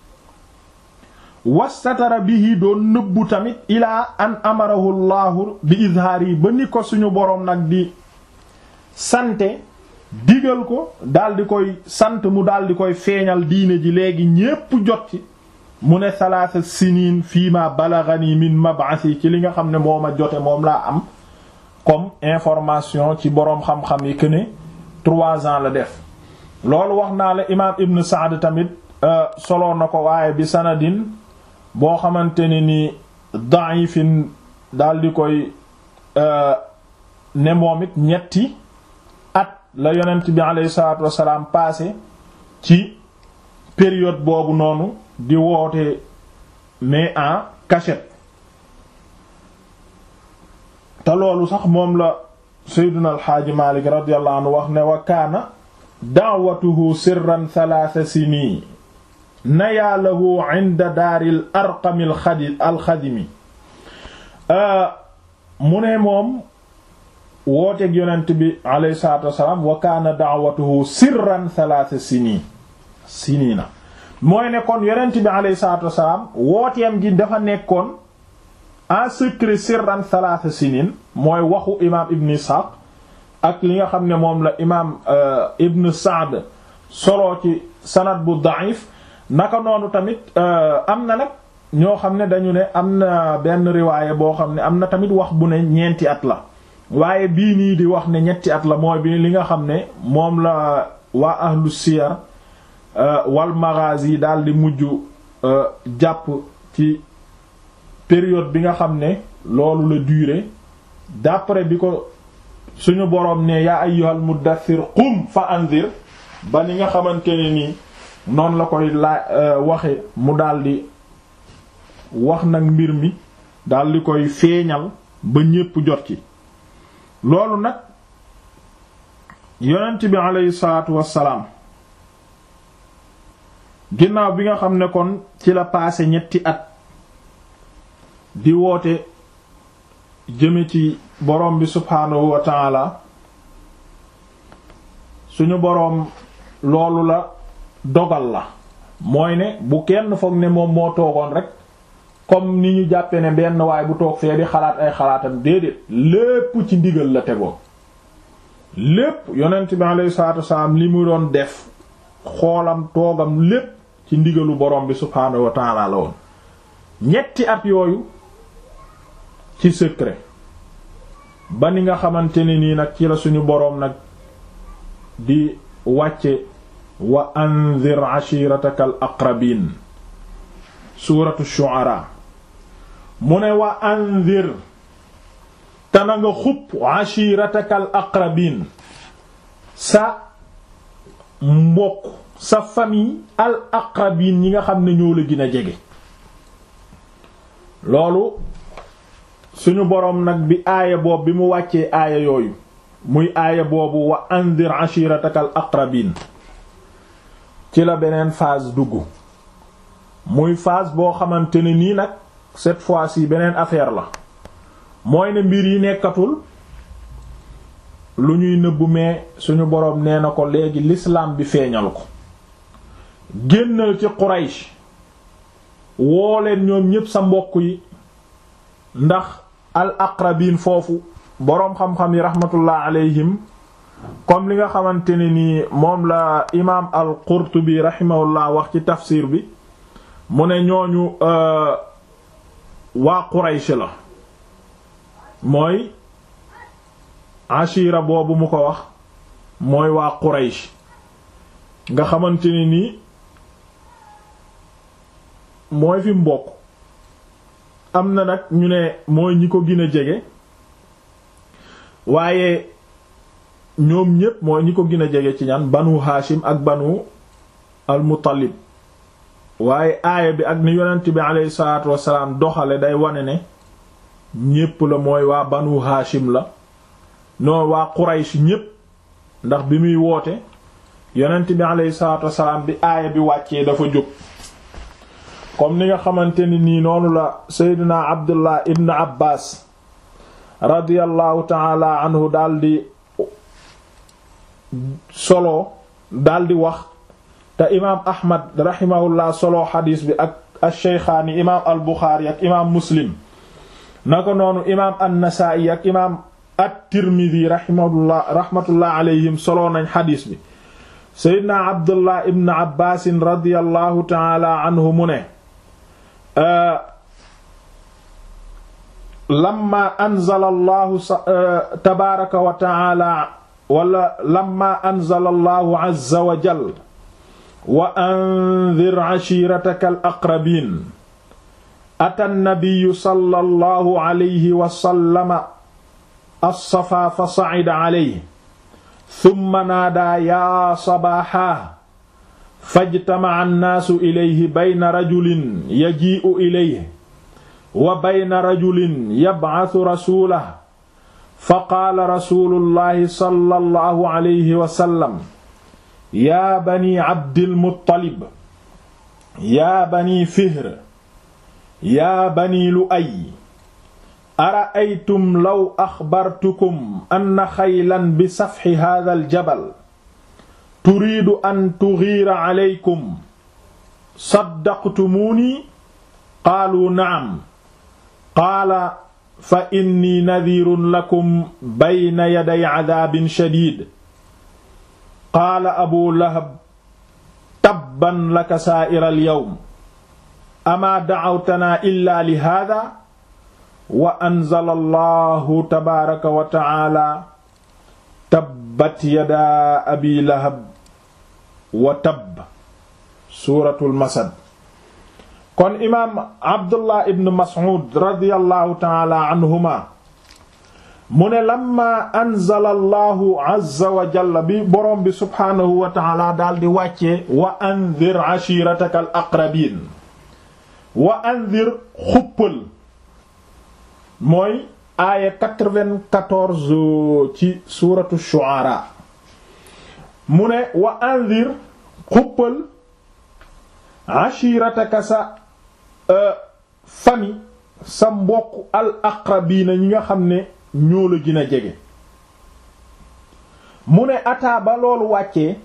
wastatara bihi doon nëbbu tamit ilaa an amarahu llahu bi izhaar yi ba ni ko suñu boroom nag di sante digal ko daldi koy sant mu daldi koy feeñal diine ji léegi ñépp jot ci mu ne salaasa siniin fii ma balagani min mab'asi ci li nga xam ne moo ma jote moom laa am comme information ci boroom xam-xam yi que ne trois ans la def loolu wax naa la imaam Ibn Saad tamit solo na ko waaye bi sanadin boo xamante ne ni da'ifin daal di koy ne moom it ñetti at la yonent bi alayhi salaatu wassalaam passé ci période boobu noonu di woote mais en cachette te loolu sax moom la Seydina Alxaaji Maalik radiyallahu anhu wax ne wa kaana da'watuhu sirran thalaatha siniin nayaalahu inda daaril arqamil xadi alxadimi mu ne moom wooteeg yonent bi alayhi salaatu wassalaam wa kaana da'watuhu sirran thalaatha siniin siniina mooy ne kon yonent bi alayhi salaatu wassalaam wooteem gi dafa nekkoon en secret sirran thalaatha siniin mooy waxu imaam Ibn Ishaq ak li nga xam ne moom la imaam Ibn Sa'd solo ci sanad bu da'if naka noonu tamit am na nag ñoo xam ne dañu ne am na benn riwaaye boo xam ne am na tamit wax bu ne ñeenti at la waaye bii nii di wax ne ñetti at la mooy bi li nga xam ne moom la waa ahlu siyar wal maghazi daal di mujj jàpp ci période bi nga xam ne loolu la durée d'après bi ko suñu boroom ne yaa ayyuhal muddaththir qum fa anzir ba ni nga xamante ne nii noonu la koy laa waxe mu daldi wax nag mbir mi daldi koy feeñal ba ñépp jot ci loolu nag yonent bi aleyhi salaatu wassalaam ginnaaw bi nga xam ne kon ci la paase ñetti at di woote jëme ci boroom bi subhaanahu wa taala suñu boroom loolu la dogal la mooy ne bu kenn foog ne moom moo toogoon rek comme ni ñu jàppe ne benn waay bu toog fee di xalaat ay xalaatam déedéet lépp ci ndigal la tegoo lépp yonent bi alayhi salaatu wasalaam li mu doon def xoolam toogam lépp ci ndigalu borom bi subhaanahu wa taala la woon ñetti at yooyu ci secret ba ni nga xamante ne nii nag ci la suñu boroom nag di wàcce wa anzir ashirataka al aqrabin suuratu shu'ara mu ne wa anzir te na nga xupp ashirataka al aqrabin sa mbokk sa famille al aqrabin ñi nga xam ne ñoo la gën a jege loolu suñu boroom nag bi aaya boobu bi mu wàccee aaya yooyu muy aaya boobu wa anzir ashirataka al aqrabin ci la beneen phase dugg muy phase boo xamante ne nii nag cette fois-ci beneen affaire la mooy ne mbir yi nekkatul lu ñuy nëbbu mais suñu boroom nee na ko léegi l'islam bi feeñal ko génnal ci Quraysh woo leen ñoom ñépp sa mbokk yi ndax al aqrabin foofu boroom xam-xam yi rahmatullah alayhim comme li nga xamante ne nii moom la imaam al qurtubi rahimahullah wax ci tafsir bi mu ne ñooñu waa Quraysh la mooy ashira boobu mu ko wax mooy waa Quraysh nga xamante ne nii mooy fi mbokk am na nag ñu ne mooy ñi ko gën a jege waaye ñoom ñépp mooy ñi ko gën a jege ci ñan banu Hashim ak banu al-Muttalib waaye aaya bi ak ni yonent bi aleyhi salaatu wasalaam doxale day wane ne ñépp la mooy waa banu Hashim la noonu waa Quraysh ñépp ndax bi muy woote yonent bi aleyhi salaatu wasalaam bi aaya bi wàccee dafa jóg comme ni nga xamante ni nii noonu la Seydina Abdullah ibn Abbas radiyallahu taala anhu daldi solo daldi wax te imaam Ahmad rahimahullah solo xadiis bi ak ash-Shaykhaani imaam al-Buxaari ak imaam Muslim naka noonu imaam an-Nasaa'i ak imaam at-Tirmidhi rahimahullah rahmatullah alayhim solo nañ xadiis bi Seydina Abdullah ibn Abbas radiyallahu taala anhu mu ne lamma anzala allahu tabaaraka wa taala wala lamma anzala allahu azza wa jal wa anzir ashiirataka al aqrabiin ata nnabiyu sallallahu alayhi wa sallama as-safaa fa sa'ida alayhi thumma naadaa yaa sabaaxaa fajtamaca annaasu ilayhi bayna rajulin yajii'u ilayhi wa bayna rajulin yab'athu rasuulahu faqaala rasuulullahi sallallahu alayhi wa sallam yaa banii abdil muttalib yaa banii fihr yaa banii lu'ay ara'aytum law axbartukum anna xaylan bi safxi haadhal jabal turiidu an tughiira alaykum saddaqtumuunii qaaluu na'am qaala fa inni nadiirun lakum bayna yaday cadaabin shadiid qaala abu lahab tabban laka saa'ira alyawm amaa da'awtanaa illaa li haadaa wa anzala allahu tabaaraka wa ta'aala tabbat yadaa abii lahab wa tabb suuratul masad kon imaam abdullah ibn mas'ud radiyallahu ta'aala anhuma mu ne lamma anzala allahu azza wa jalla bi boroom bi subhaanahu wa ta'aala daal di wàccee wa anzir ashiirataka al aqrabiin wa anzir xuppal mooy aaya 94 ci suuratu shu'ara mu ne wa anzir xuppal ashirataka sa fami sa mbokk al aqrabiina ñi nga xam ne ñoo la gën a jege mu ne ataa ba loolu wàccee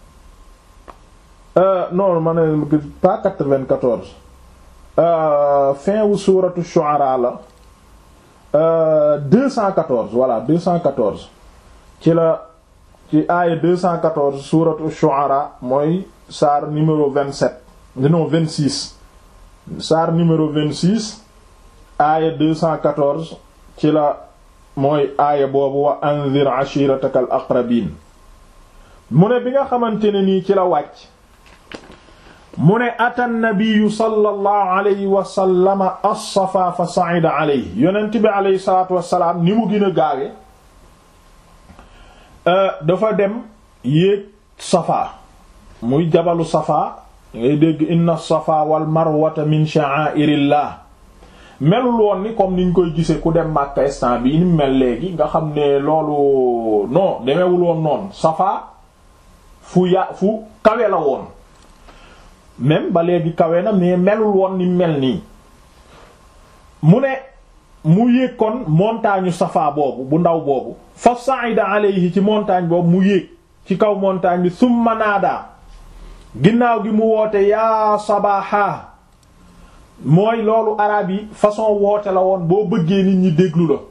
non ma ne pas 94 fin wu suuratu shu'ara la 214 voilà 214 ci la ci aaya 214 suuratu shu'ara mooy saar numéro 27 non 26 saar numéro 26 aaya 214 ci la mooy aaya boobu wa anzir ashirataka al aqrabin mu ne bi nga xamante ne nii ci la wàcc mu ne ata nabiyu sallallahu alayhi wa sallama as-safa fa sa'ida alayhi yonent bi alayhi salaatu wassalaam ni mu gën a gaawe dafa dem yéeg safa muy jabalu safa ngay dégg inna safa wal marwata min sha'airillah melul woon ni comme niñ koy gisee ku dem Makka instant bi ni mel léegi nga xam ne loolu non demewul woon noonu safa fu ya fu kawe la woon même ba léegi kawe na mais melul woon ni mel nii mu ne mu yéeg kon montagne safa boobu bu ndaw boobu fa sa'ida alayhi ci montagne boobu mu yéeg ci kaw montagne bi summa naada ginnaaw gi mu woote yaa sabaha mooy loolu arab yi façon woote la woon boo bëggee nit ñi déglu la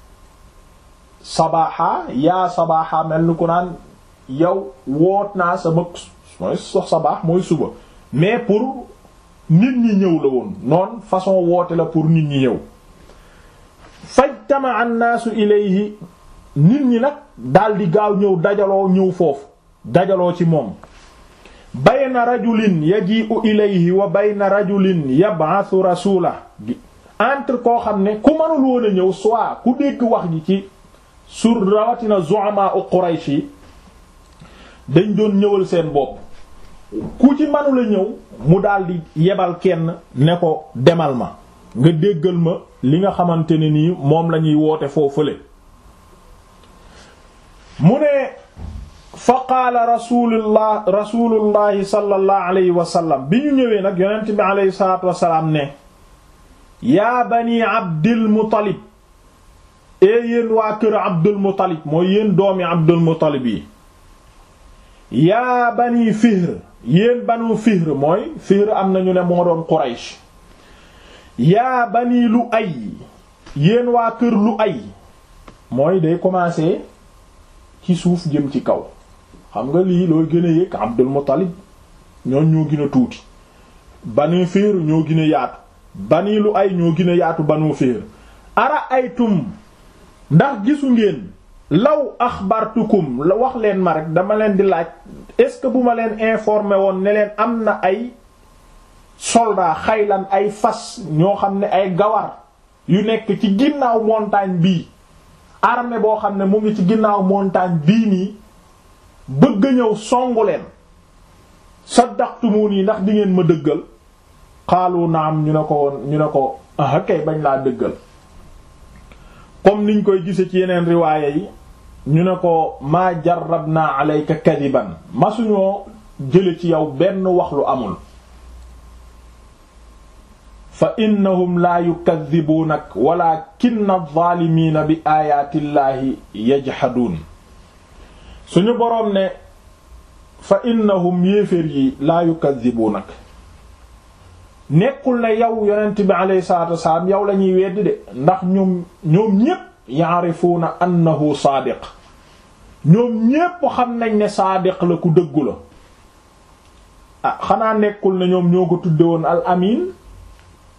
sabaha yaa sabaha mel ni ku naan yow woot naa sama mooy sox sabaax mooy suba mais pour nit ñi ñëw la woon noonu façon woote la pour nit ñi ñëw fajtama annaasu ilayhi nit ñi nag daldi gaaw ñëw dajaloo ñëw foofu dajaloo ci moom bayna rajulin yaji'u ilayhi wa bayna rajulin yab'athu rasula entre koo xam ne ku mënul woon a ñëw soit ku dégg wax ji ci sur rawatina zu'ama u Quraysh yi dañ doon ñëwal seen bopp ku ci manula ñëw mu daldi yebal kenn ne ko demal ma nga déggal ma li nga xamante ne nii moom lañuy woote foofule mu ne fa qaala rasulullah rasulullahi sallallahu alayhi wa sallam bi ñu ñëwee nag yonent bi alayhi salatu wasalaam ne yaa bani abdil muttalib ee yéen waa kër abdul muttalib mooy yéen doomi abdul muttalib yi yaa bani fihr yéen banu fihr mooy fihr am nañu ne moo doon quraysh yaa bani lu ay yéen waa kër lu ay mooy day commencer ci suuf jëm ci kaw xam nga lii looy gën a yëg abdul muttalib ñoon ñoo gën a tuuti banu fihr ñoo gën a yaatu bani lu ay ñoo gën a yaatu banu fihr ara aytum ndax gisu ngeen law axbartukum la wax leen ma rek dama leen di laaj est-ce que bu ma leen informé woon ne leen am na ay soldats xaylan ay fas ñoo xam ne ay gawar yu nekk ci ginnaaw montagne bii armée boo xam ne mu ngi ci ginnaaw montagne bii nii bëgg ñëw songu leen saddaqtumuni ndax di ngeen ma dëggal xaalu naam ñu ne ko woon ñu ne ko ah kay bañ laa dëggal comme niñ koy gise ci yeneen riwaaya yi ñu ne ko maa jarrabna alayka kadiban masuñoo jële ci yow benn wax lu amul fa innahum laa yukadibuunak walakinna adh-dhaalimiina bi aayaatillaahi yajhaduun suñu boroom ne fa innahum yéeféer yi laa yukadibuunak nekkul ne yow yonent bi alayhi salaatu wasalaam yow la ñuy weddi de ndax ñoom ñoom ñépp yaarifuuna annahu saadiq ñoom ñépp xam nañ ne saadiq la ku dëggu la ah xanaa nekkul ne ñoom ñoo ko tudde woon al amin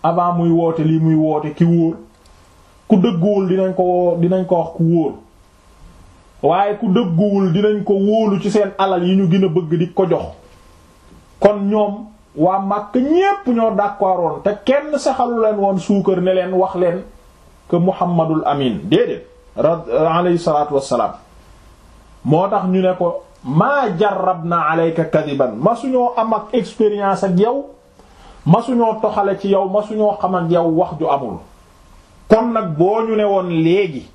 avant muy woote lii muy woote ki wóor ku dëgguwul dinañ ko dinañ ko wax ku wóor waaye ku dëgguwul dinañ ko wóolu ci seen alal yi ñu gën a bëgg di ko jox kon ñoom waa Makka ñépp ñoo d'accordoon te kenn saxalu leen woon suukar ne leen wax leen que Muhammadul Amin déedéet rad alayhi salaatu wassalaam moo tax ñu ne ko maa jarrabna alayka kadiban ma suñoo am ak expérience ak yow ma suñoo toxale ci yow ma suñoo xam ak yow wax ju amul kon nag boo ñu ne woon léegi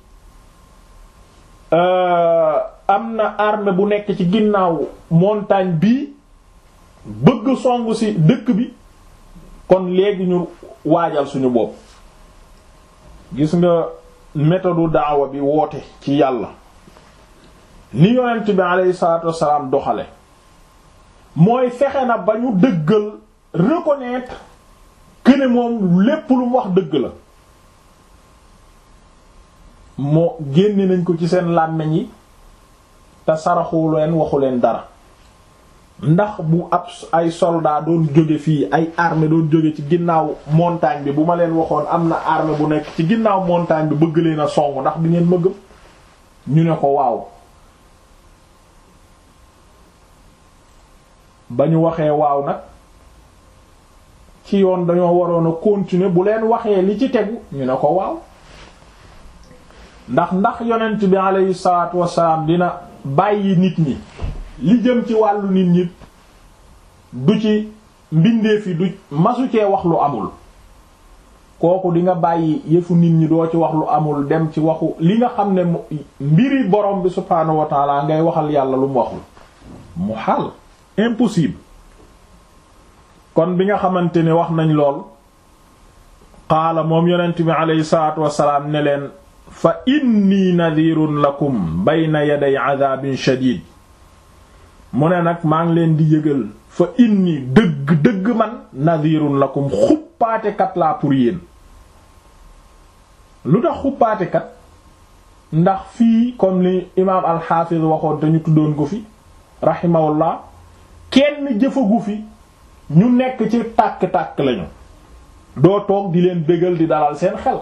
am na armée bu nekk ci ginnaaw montagne bii bëgg songu ci dëkk bi kon léegi ñu waajal suñu bopp gis nga méthode daawa bi woote ci yàlla ni yonent bi aleyhi salaatu wassalaam doxale mooy fexe na ba ñu dëggal reconnaître que ne moom lépp lu mu wax dëgg la moo génne nañ ko ci seen làmmiñ yi te saraxu leen waxu leen dara ndax bu ab ay soldat doon jóge fii ay armée doon jóge ci ginnaaw montagne bi bu ma leen waxoon am na armée bu nekk ci ginnaaw montagne bi bëgg leen a song ndax di ngeen ma gëm ñu ne ko waaw ba ñu waxee waaw nag ci yoon dañoo waroon a continuer bu leen waxee li ci tegu ñu ne ko waaw ndax ndax yonent bi aleyhi salaatu wassalaam dina bàyyi nit ñi li jëm ci wàllu nit ñi du ci mbindeef yi du masu cee wax lu amul kooku di nga bàyyi yëfu nit ñi doo ci wax lu amul dem ci waxu li nga xam ne mbiri borom bi subhaanahu wa taala ngay waxal yàlla lu mu waxul mu xaal impossible kon bi nga xamante ne wax nañ lool qaala moom yonent bi aleyhi salaatu wassalaam ne leen fa inni nadirun lakum bayna yaday adabin shadid mu ne nag maa ngi leen di yëgal fa inni dëgg dëgg man nadirun lakum xuppaatekat laa pour yéen lu tax xuppaatekat ndax fii comme li imaam alxaafiz waxoon te ñu tuddoon ko fi rahimahullah kenn jëfagu fi ñu nekk ci tàkk-tàkk lañu doo toog di leen bégal di dalal seen xel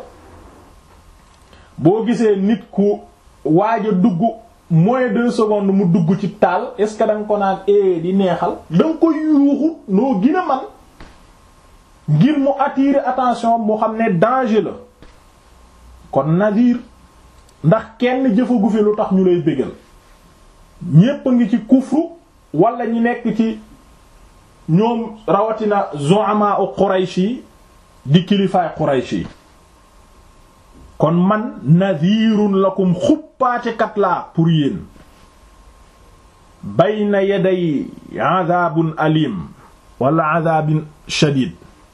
boo gisee nit ku waaj a dugg moins deux secondes mu dugg ci taal est ce que da nga ko naan e di neexal da nga ko yuuxu noo gën a man ngir mu attirer attention mu xam ne danger la kon nadir ndax kenn jëfagu fi lu tax ñu lay bégal ñépp a ngi ci kufru wala ñi nekk ci ñoom rawatina zu'ama u Quraysh yi di kilifaay Quraysh yi kon man nadirun lakum xuppaatekat laa pour yéen bayna yaday adabun alim wala adabin shadid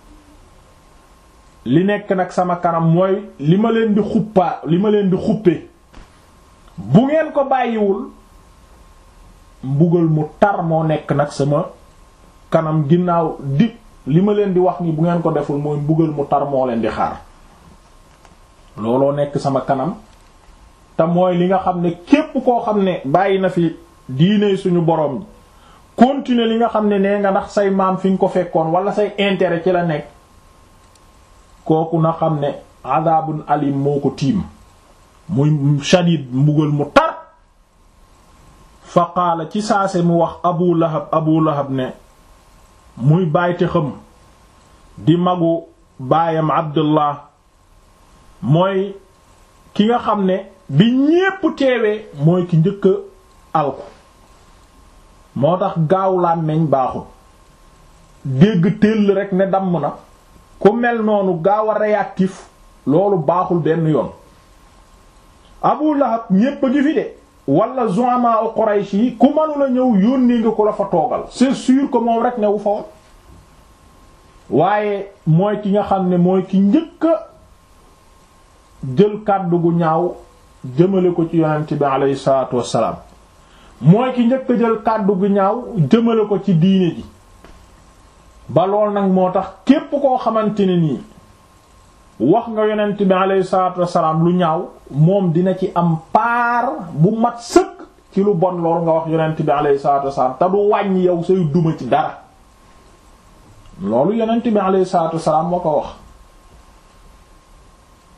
li nekk nag sama kanam mooy li ma leen di xuppaa li ma leen di xuppe bu ngeen ko bàyyiwul mbugal mu tar moo nekk nag sama kanam ginnaaw di li ma leen di wax ni bu ngeen ko deful mooy mbugal mu tar moo leen di xaar looloo nekk sama kanam te mooy li nga xam ne képp koo xam ne bàyyi na fi diine suñu borom continuer li nga xam ne nee nga ndax say maam fi nga ko fekkoon wala say intérêt ci la nekk kooku na xam ne adabun alim moo ko tiim muy shadid mbugal mu tar fa qaala ci saase mu wax abu lahab abu lahab ne muy bàyyte xam di magu baayam abdullah mooy ki nga xam ne bi ñépp teewee mooy ki njëkk alku moo tax gaaw làmmeñ baaxul dégg téll rek ne damm na ku mel noonu gaaw a réactif loolu baaxul benn yoon Abu Lahab ñépp a ngi fi de wala zu'ama u Quraysh yi ku mënula ñëw yónnee nga ko la fa toogal c'est sûr que moom rek newu fa woon waaye mooy ki nga xam ne mooy ki njëkk a jël kàddu gu ñaaw jëmale ko ci yonent bi aleyhi salaatu wassalaam mooy ki njëkk a jël kàddu gu ñaaw jëmale ko ci diine ji ba lool nag moo tax képp koo xamante ne nii wax nga yonent bi aleyhi salaatu wassalaam lu ñaaw moom dina ci am paar bu mat sëkk ci lu bon lool nga wax yonent bi aleyhi salaatu wassalaam te du wàññi yow say duma ci dara loolu yonent bi aleyhi salaatu wassalaam moo ko wax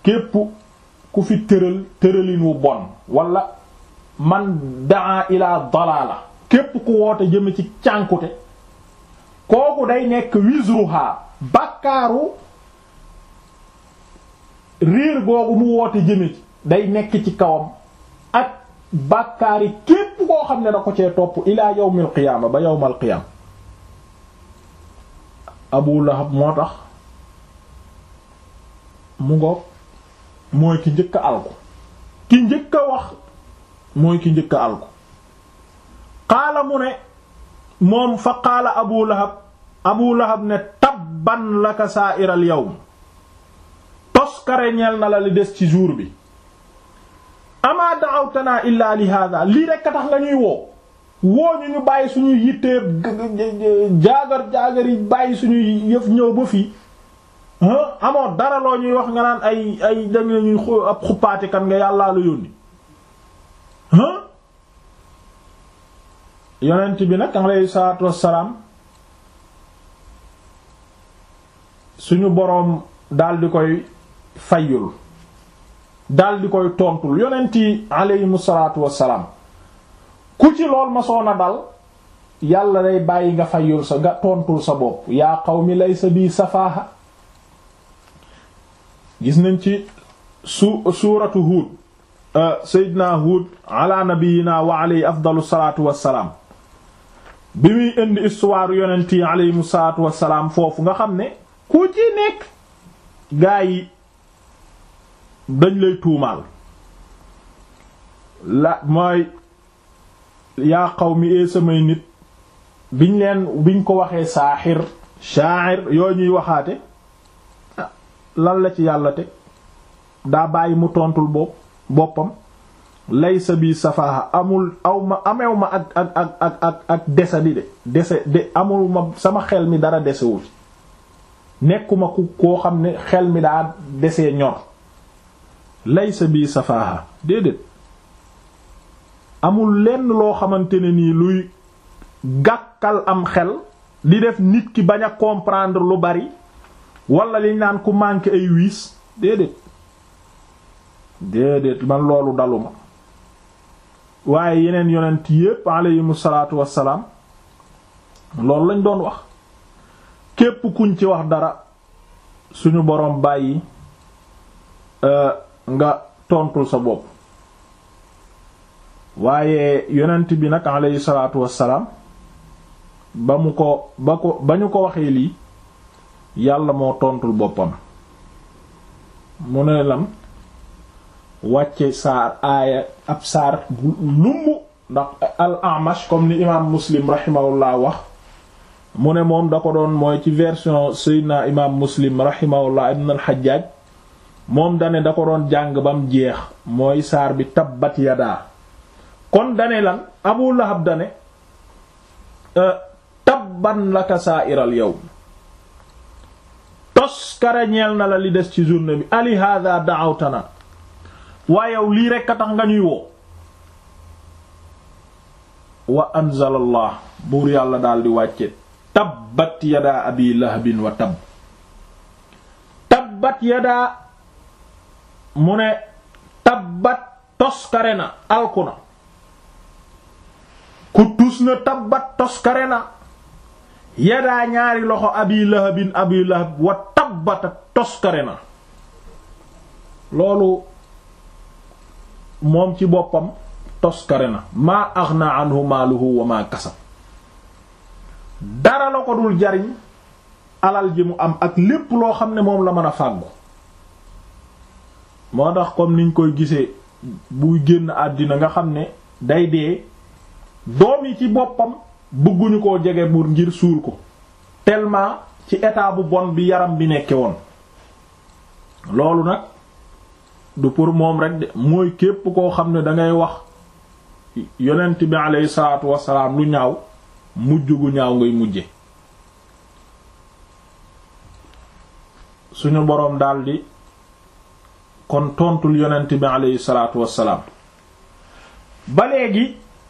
képp ku fi tëral tëralin wu bon wala man daa ila dalala képp ku woote jëm ci cànkute kooku day nekk wisruha bakkaaru riir googu mu woote jëme ci day nekk ci kawam ak bàkkaari képp koo xam ne da ko cee topp ilaa yawmil qiyaama ba yawmal qiyaama Abu Lahab moo tax mu ngoog mooy ki njëkk a alku ki njëkk a wax mooy ki njëkk a alku qaala mu ne moom fa qaala Abu Lahab Abu Lahab ne tabban laka sa'iral yawm toskare ñeel na la li des ci jour bi ama da'awtana illa li hada lii rekk a tax nga ñuy woo woo ñu ñu bàyyi suñuy yittee jaagar jaagar yi bàyyi suñuy yëf ñëw ba fii amoo dara loo ñuy wax nga naan ay ay dañ lañuy ab xuppaati kan nga yàllaa la yónni yonent bi nag alayhi salaatu wassalaam suñu boroom daldi koy fayyul daldi koy tontul yonent yi aleyhimu salaatu wassalaam ku ci lool ma soon a dal yàlla day bàyyi nga fayyul sa nga tontul sa bopp yaa qawmi laysa bi safaaha gis nañ ci su suuratu Huud Seydina Huud ala nabiyina wa alayhi afdalu salaatu wassalaam bi muy indi histoire yonent yi aleyhimu salaatu wassalaam foofu nga xam ne ku ci nekk gaa yi dañ lay tuumaal la mooy yaa qawmi ee samay nit biñ leen biñ ko waxee saaxir sha'ir yoo ñuy waxaate lan la ci yàlla teg daa bàyyi mu tontul bopp boppam laysa bi safaha amul aw ma amew ma ak ak ak ak ak ak desa di de dese de amul ma sama xel mi dara desewul nekkuma ku koo xam ne xel mi daa desee ñor laysa bi safaha déedéet amul lenn loo xamante ne nii luy gàkkal am xel di def nit ki bañ a comprendre lu bari wala liñ naan ku manqué ay wiis déedéet déedéet man loolu daluma waaye yeneen yonent yépp aleyhimu salaatu wassalaam loolu lañ doon wax képp kuñ ci wax dara suñu boroom bàyyi nga tontul sa bopp waaye yonent bi nag aleyhi salaatu wassalaam ba mu ko ba ko ba ñu ko waxee lii yàlla moo tontul boppam mu ne lam wàcce saar aaya ab saar bu lumb ndax al amash comme ni imaam muslim rahimahullah wax mu ne moom da ko doon mooy ci version seydina imaam muslim rahimahullah ibn al hajjaj moom dane da ko doon jàng bam jeex mooy saar bi tabbat yadaa kon dane lan abu lahab dane tabban laka sa'iral yawm tos kare ñeel na la li des ci journée bi ali hada da'awtana waa yow lii rekk a tax nga ñuy woo wa anzalallah buur yàlla daal di wàcce tabbat yadaa abi lahabin wa tabb tabbat yadaa mu ne tabbat toskare na alku na ku tus na tabbat toskare na yadaa ñaari loxo abi lahabin abi lahab wa tabbata toskare na loolu moom ci boppam toskare na maa aghna anhu maaluhu wa maa kasab dara la ko dul jariñ alal ji mu am ak lépp loo xam ne moom la mën a fàggu moo tax comme niñ koy gisee buy génn àddina nga xam ne day dee doom yi ci boppam bëgguñu koo jege pour ngir suul ko tellement ci état bu bon bi yaram bi nekke woon loolu nag du pour moom rek de mooy képp koo xam ne dangay wax yonent bi aleyhi salaatu wassalaam lu ñaaw mujj gu ñaaw ngay mujje suñu boroom daldi kon tontul yonent bi aleyhi salaatu wassalaam ba léegi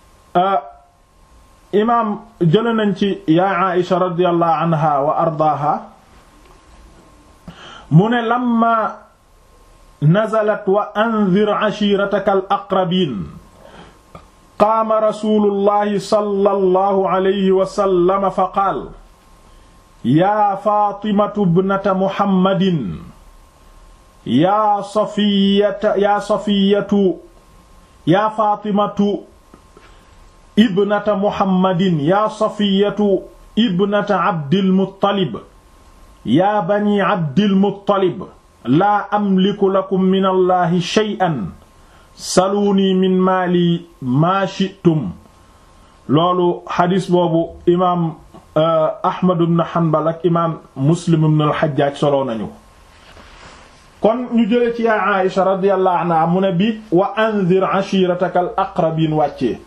imaam jële nañ ci yaa Aïsha radiyallahu anha wa ardaaha mu ne lamma nazalat wa anzir ashirataka al aqrabin qaama rasulullahi sallallahu alayhi wa sallam fa qaal yaa faatimatu bnata muhammadin yaa safiyata yaa safiyatu yaa faatimatu ibnata muhammadin yaa safiyatu ibnata abdilmuttalib yaa bani abdilmuttalib laa amliku lakum min allahi shay'an saluuni min maali maa shi'tum loolu xadis boobu imaam ahmad ibn hanbal ak imaam muslim ibn al-hajjaj soloo nañu kon ñu jële ci yaa aisha radiyallahu anha mu ne bi wa anzir ashirataka al aqrabin wàccee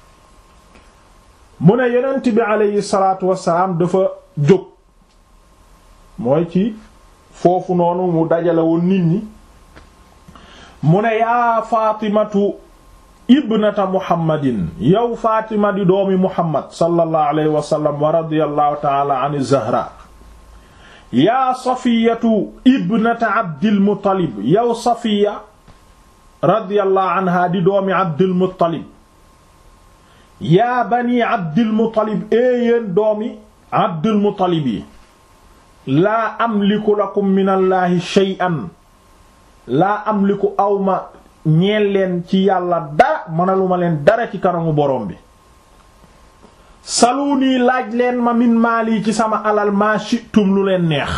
mu ne yonent bi aleyhi salaatu wassalaam dafa jóg mooy ci foofu noonu mu dajale woon nit ñi mu ne yaa faatimatu ibnata muhammadin yow faatima di doomi muhammad sallallahu alayhi wa sallam wa radiyallahu ta'ala an zahra yaa safiyatu ibnata abdil muttalib yow safiya radiyallahu anha di doomi abdil muttalib yaa bani abdil muttalib éeyéen doomi abdil muttalib yi laa amliku lakum min allahi shay'an laa amliku awma ñeel leen ci yàlla dara mënaluma leen dara ci kanamu borom bi saluni laaj leen ma min maali ci sama alal maa shi'tum lu leen neex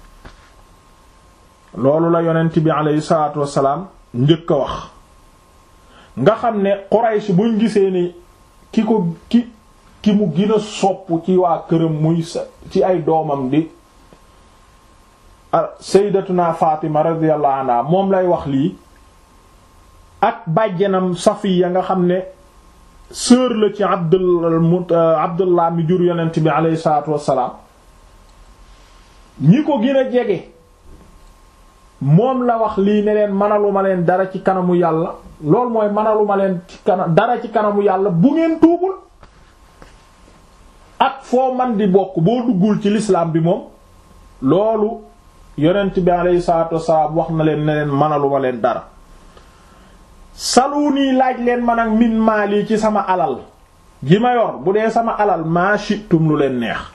loolu la yonent bi aleyhi salaatu wassalaam njëkk a wax nga xam ne Quraysh buñ gisee ni ki ko ki ki mu gën a sopp ci waa këram muy ci ay doomam di sayyidatuna Fatima radiyallahu anha moom lay wax lii ak bàjjanam Safiya nga xam ne sœur la ci Abdul Abdullah mi jur yonent bi aleyhi salaatu wassalaam ñi ko gën a jege moom la wax lii ne leen manaluma leen dara ci kanamu yàlla loolu mooy manaluma leen ci kanam dara ci kanamu yàlla bu ngeen tuubul ak foo man di bokk boo duggul ci l'islam bi moom loolu yonent bi aleyhi salaatu wassalaam wax na leen ne leen manaluma leen dara saluni laaj leen man ak min maali ci sama alal ji ma yor bu dee sama alal maa shitum lu leen neex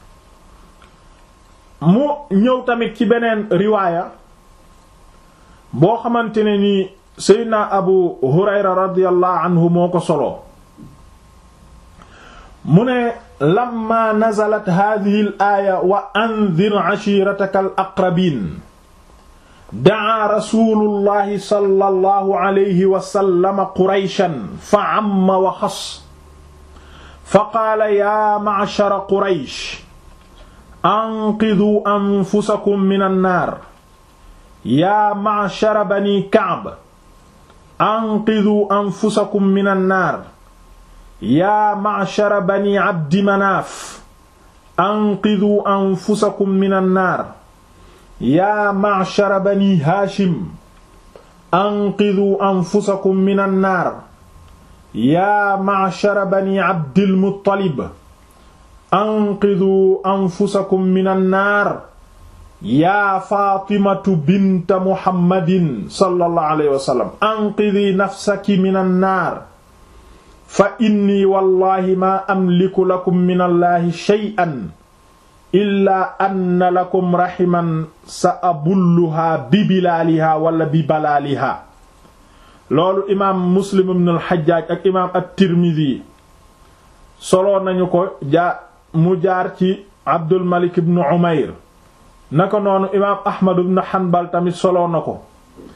mu ñëw tamit ci beneen riwaaya boo xamante ne ni seydna abu hurayra radiyallahu anhu moo ko soloo mu ne lamma nazalat hadhihi al aaya wa anzir ashirataka al aqrabin daa rasulullahi sallallahu alayhi wa sallam qurayshan fa amma wa xas fa qaala yaa ma'shara quraysh anqiduu anfusakum min annaar yaa ma'shara bani ka'b anqiduu anfusakum min annaar yaa ma'shara bani abdi manaaf anqiduu anfusakum min annaar yaa ma'shara bani haashim anqiduu anfusakum min annaar yaa ma'shara bani abdil muttalib anqiduu anfusakum min annaar yaa faatimatu binta muhammadin sallallahu alayhi wa sallam anqidii nafsaki min annaar fa inni wallahi maa amliku lakum min allahi shay'an illaa anna lakum rahiman sa abulluhaa bi bilaalihaa wala bi balaalihaa loolu imaam muslim ibn al-Hajjaaj ak imaam at-Tirmidhi soloo nañu ko jaa mu jaar ci Abdul Malik ibn Umayr naka noonu imaam Ahmad ibn Hanbal tamit soloo na ko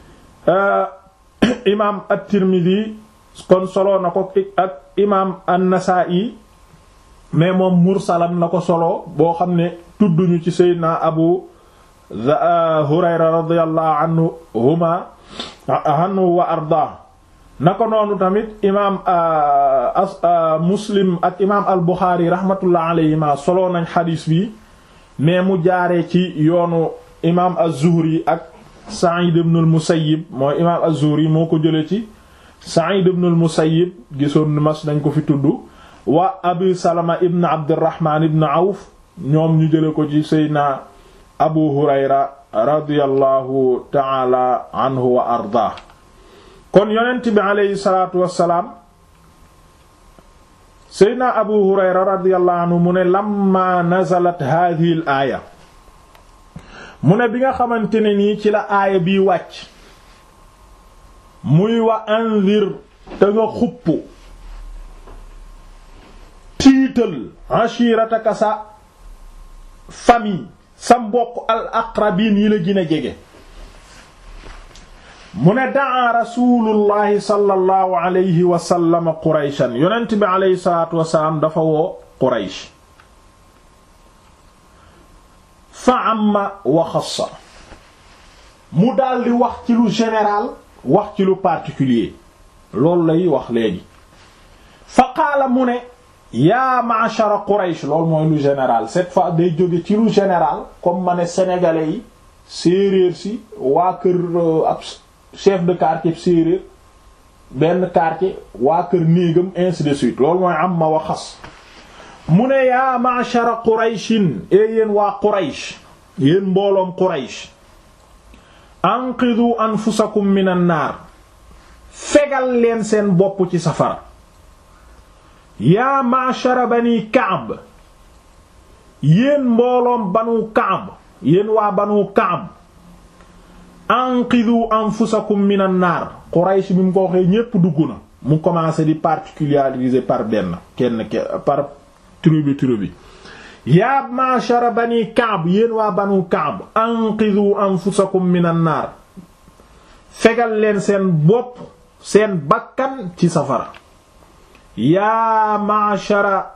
imaam at-Tirmidhi kon soloo na ko ak imaam an-Nasaa'i mais moom mursalan na ko solo boo xam ne tudduñu ci Seydina Abu Hurayra radiyallahu anhuma anhu wa arda naka noonu tamit imaam Muslim ak imaam al-Bukhari rahmatullah alayhima solo nañ xadiis bi mais mu jaaree ci yoonu imaam az-Zuhri ak Sa'id ibn al-Musayyib mooy imaam az-Zuhri moo ko jëlee ci Sa'id ibn al-Musayyib gisoon mas nañ ko fi tudd wa Abi Salama ibn Abdurrahman ibn Awf ñoom ñu jële ko ci Seydina abu hurayra radiyallahu taala anhu wa ardaa kon yonent bi aleyhi salaatu wassalaam seydna abu hurayra radiyallahu anhu mu ne lamma nazalat hadhihi al aaya mu ne bi nga xamante ne nii ci la aaya bii wàcc muy wa anzir te nga xupp tiital ashirataka sa famille sa mbokk al aqrabin yi la gën a jege mu ne daa rasulullahi sallallahu alayhi wa sallam qurayshan yonent bi alayhi salaatu wasalaam dafa woo quraysh fa amma wa xassa mu daldi wax ci lu général wax ci lu particulier loolu lay wax léegi fa qaala mu ne yaa ma'shara quraysh loolu mooy lu général cette fois day jóge ci lu général comme ma ne sénégalais yi séeréer si waa kër ab chef de quartier séeréer benn quartier waa kër néegam ainsi de suite loolu mooy am ma waxas mu ne yaa ma'shara qurayshin e yéen waa quraysh yéen mbooloom quraysh anqidu anfusakum minan naar fegal leen seen bopp ci safara yaa ma'shara bani Ka'b yéen mbooloom banu Ka'b yéen waa banu Ka'b anqidu anfusakum minan naar Quraysh bi mu ko waxee ñépp dugg na mu commencé di particulariser par benn kenn par tribu tribu yaa ma'shara bani Ka'b yéen waa banu Ka'b anqidu anfusakum minan naar fegal leen seen bopp seen bakkan ci safara yaa ma'shara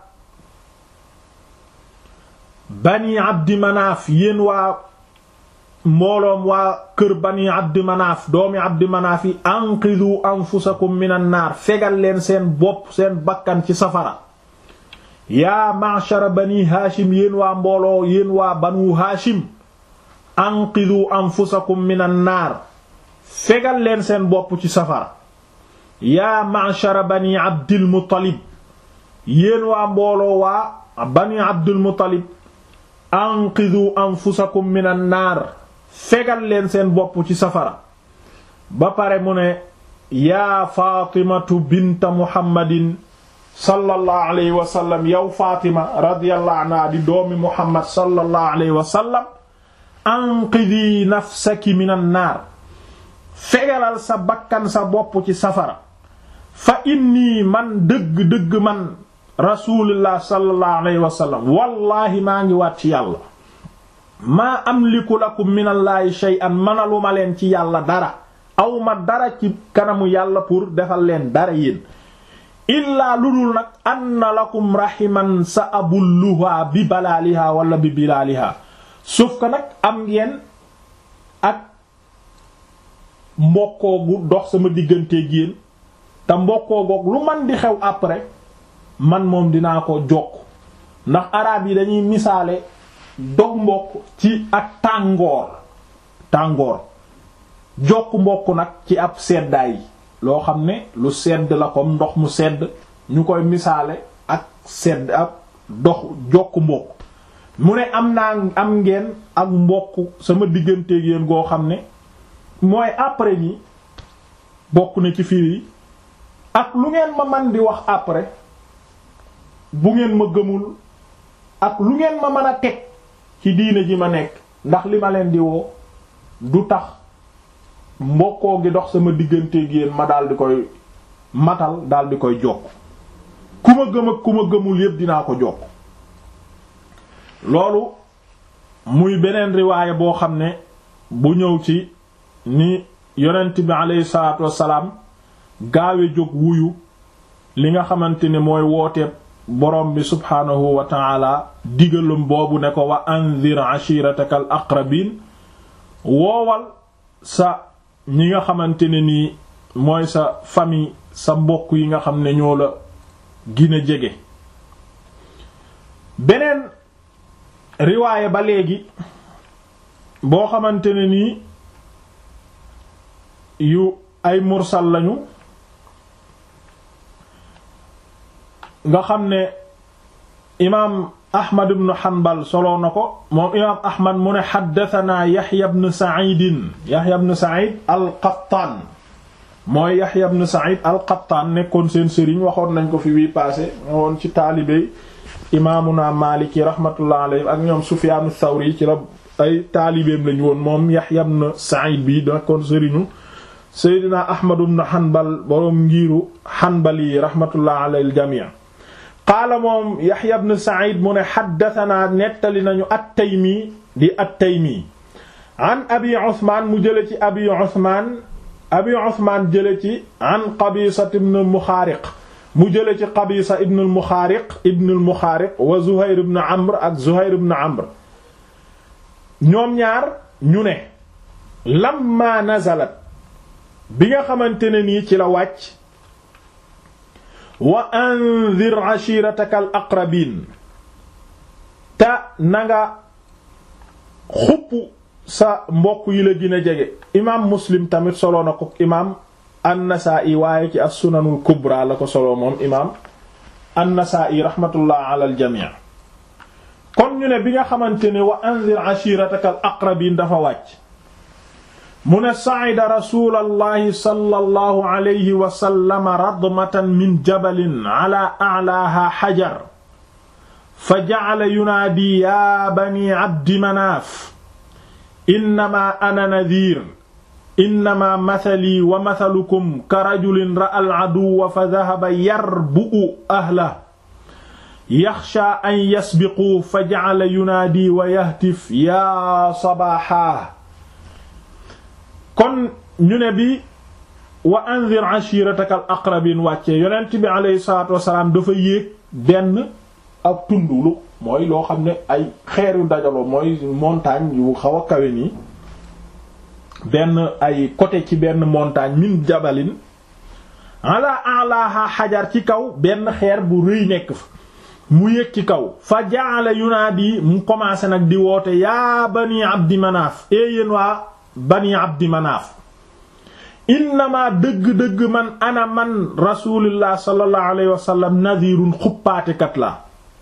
bani abdi manaaf yéen waa mbooloom waa kër bani abdi manaaf doomi abdi manaaf yi anqidu anfusakum minan naar fegal leen seen bopp seen bakkan ci safara yaa ma'shara bani haashim yéen waa mbooloo yéen waa banu haashim anqidu anfusakum minan naar fegal leen seen bopp ci safara yaa ma'shara bani abdil muttalib yéen waa mbooloo waa bani abdil muttalib anqidu anfusakum minan naar fegal leen seen bopp ci safara ba pare mu ne yaa faatimatu binta muhammadin sallallahu alayhi wa sallam yow faatima radiyallahu anha di doomi muhammad sallallahu alayhi wa sallam anqidi nafsaki minan naar fegalal sa bakkan sa bopp ci safara fa inni man dëgg-dëgg man rasulullah sallallahu alayhi wa sallam wallahi maa ngi waat ci yàlla maa amliku lakum minallaahi shay'an manaluma leen ci yàlla dara awma dara ci kanamu yàlla pour defal leen dara yéen illaa lu dul nag anna lakum rahiman sa abulluha bi balaaliha wala bi bilaaliha sauf que nag am ngeen ak mbokkoo gu dox sama digganteeg yéen te mbokkoo goog lu man di xew après man moom dinaa ko jokk ndax araab yi dañuy misaale dog mbokk ci ak tàngoor tàngoor jokk mbokk nag ci ab seddaay loo xam ne lu sedd la comme ndox mu sedd ñu koy misaale ak sedd ab dox jokk mbokk mu ne am naa am ngeen ak mbokk sama digganteeg yéen goo xam ne mooy après ni bokk na ci firi ak lu ngeen ma man di wax après bu ngeen ma gëmul ak lu ngeen ma mën a teg ci diine ji ma nekk ndax li ma leen di woo du tax mbokkoo gi dox sama digganteeg yéen ma daal di koy matal daal di koy jokk ku ma gëm ak ku ma gëmul yépp dinaa ko jokk loolu muy beneen riwaaya boo xam ne bu ñëw ci ni yonent bi aleyhi salaatu wassalaam gaawe jóg wuyu li nga xamante ne mooy wooteeb borom bi subhaanahu wa taala digalum boobu ne ko wa anzir ashirataka al aqrabin woowal sa ñi nga xamante ne nii mooy sa famille sa mbokk yi nga xam ne ñoo la gën a jege beneen riwaaye ba léegi boo xamante ne nii yu ay mursal lañu nga xam ne imaam ahmad ibn hanbal soloo na ko moom imaam ahmad mu ne xaddatanaa yaxya ibn saidin yaxya ibn said al-qattaan mooy yaxya ibn said al-qattaan nekkoon seen sëriñ waxoon nañ ko fi wii passé woon ci taalibey imaamuna maliki rahmatullah alayhi ak ñoom sufyaan ath-thawri ci la ay taalibeem lañu woon moom yaxya ibn said bi nekkoon sëriñu seydina ahmad ibn hanbal boroom ngiiru hanbali rahmatullah alayhi al-jamii qaala moom yaxya ibn said mu ne xaddatanaa nettali nañu at-taymi di at-taymi an abi usmaan mu jële ci abi usmaan abi usmaan jële ci an qabisa ibn al-muxaariq mu jële ci qabisa ibn al-muxaariq ibn al-muxaariq wa zuhayr ibn amr ak zuhayr ibn amr ñoom ñaar ñu ne lamma nazalat bi nga xamante ne nii ci la wàcc wa anzir ashirataka al aqrabin te nanga xupp sa mbokk yi la gën a jege imaam muslim tamit solo na ko imaam an-Nasaa'i waaye ci as-sunanul kubra la ko solo moom imaam an-Nasaa'i rahmatullah ala al jamii kon ñu ne bi nga xamante ne wa anzir ashirataka al aqrabin dafa wàcc mu ne sa'ida rasulallahi sallallahu alayhi wa sallam radmatan min jabalin ala a'laaha xajar fa ja'ala yunaadi yaa bani abdi manaaf innamaa ana nadiir innamaa mathalii wa mathalukum ka rajulin ra'al aduwwa fa dhahaba yarbu'u ahlahu yaxshaa an yasbiquu fa ja'ala yunaadi wa yahtif yaa sabaaxaa kon ñu ne bi wa anzir ashirataka al aqrabin wàccee yonent bi aleyhi salatu wasalaam dafa yéeg benn ak tundulu mooy loo xam ne ay xeer yu dajaloo mooy montagne yu xaw a kawe nii benn ay côté ci benn montagne min jabalin ala alaha xajar ci kaw benn xeer bu rëy nekk fa mu yéeg ci kaw fa jaala yunaadi mu commencé nag di woote yaa bani abdi manaaf e yéen waa bani abdi manaaf innama dëgg-dëgg man ana man rasulillah sallallahu alayhi wa sallam nadirun xuppaatekat la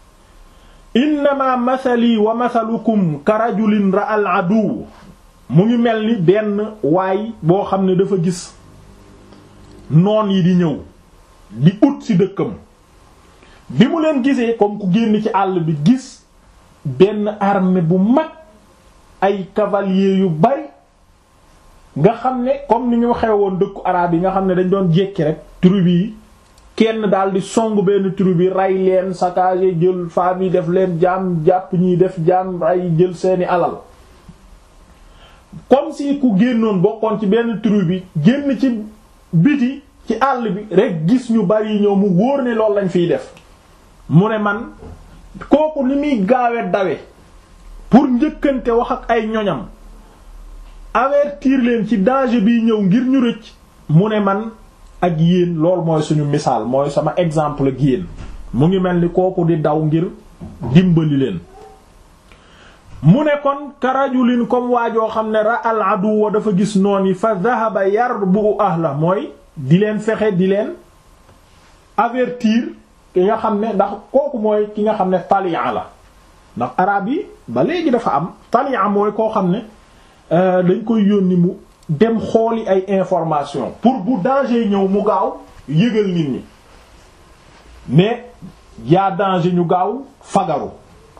innama mathali wa mathalukum ka rajulin ra al adu mu ngi mel ni benn waay boo xam ne dafa gis noon yi di ñëw di ut ci dëkkam bi mu leen gisee comme ku génn ci àll bi gis benn armée bu mag ay cavaliers yu bari nga xam ne comme ni ñu xewoon dëkku araab yi nga xam ne dañ doon jekki rek tribu yi kenn daal di song benn tribu yi rey leen saccager jël femmes yi def leen jaam jàpp ñiy def jaam ay jël seeni alal comme si ku génnoon bokkoon ci benn tribu bi génn ci biti ci àll bi rek gis ñu bari ñëw mu wóor ne loolu lañ fiy def mu ne man kooku ni muy gaawe dawe pour njëkkante wax ak ay ñoñam avertir leen ci danger bi ñëw ngir ñu rëcc mu ne man ak yéen lool mooy suñu misaal mooy sama exemple ak yéen mu ngi mel ni kooku di daw ngir dimbali leen mu ne kon karajulin comme waajoo xam ne ra al aduwa dafa gis noon yi fa dhahaba yarbu ahla mooy di leen fexe di leen avertir ki nga xam ne ndax kooku mooy ki nga xam ne talia la ndax arab yi ba léegi dafa am talia mooy koo xam ne dañ koy yónni mu dem xooli ay information pour bu danger ñëw mu gaaw yëgal nit ñi mais yaa danger ñu gaaw fagaru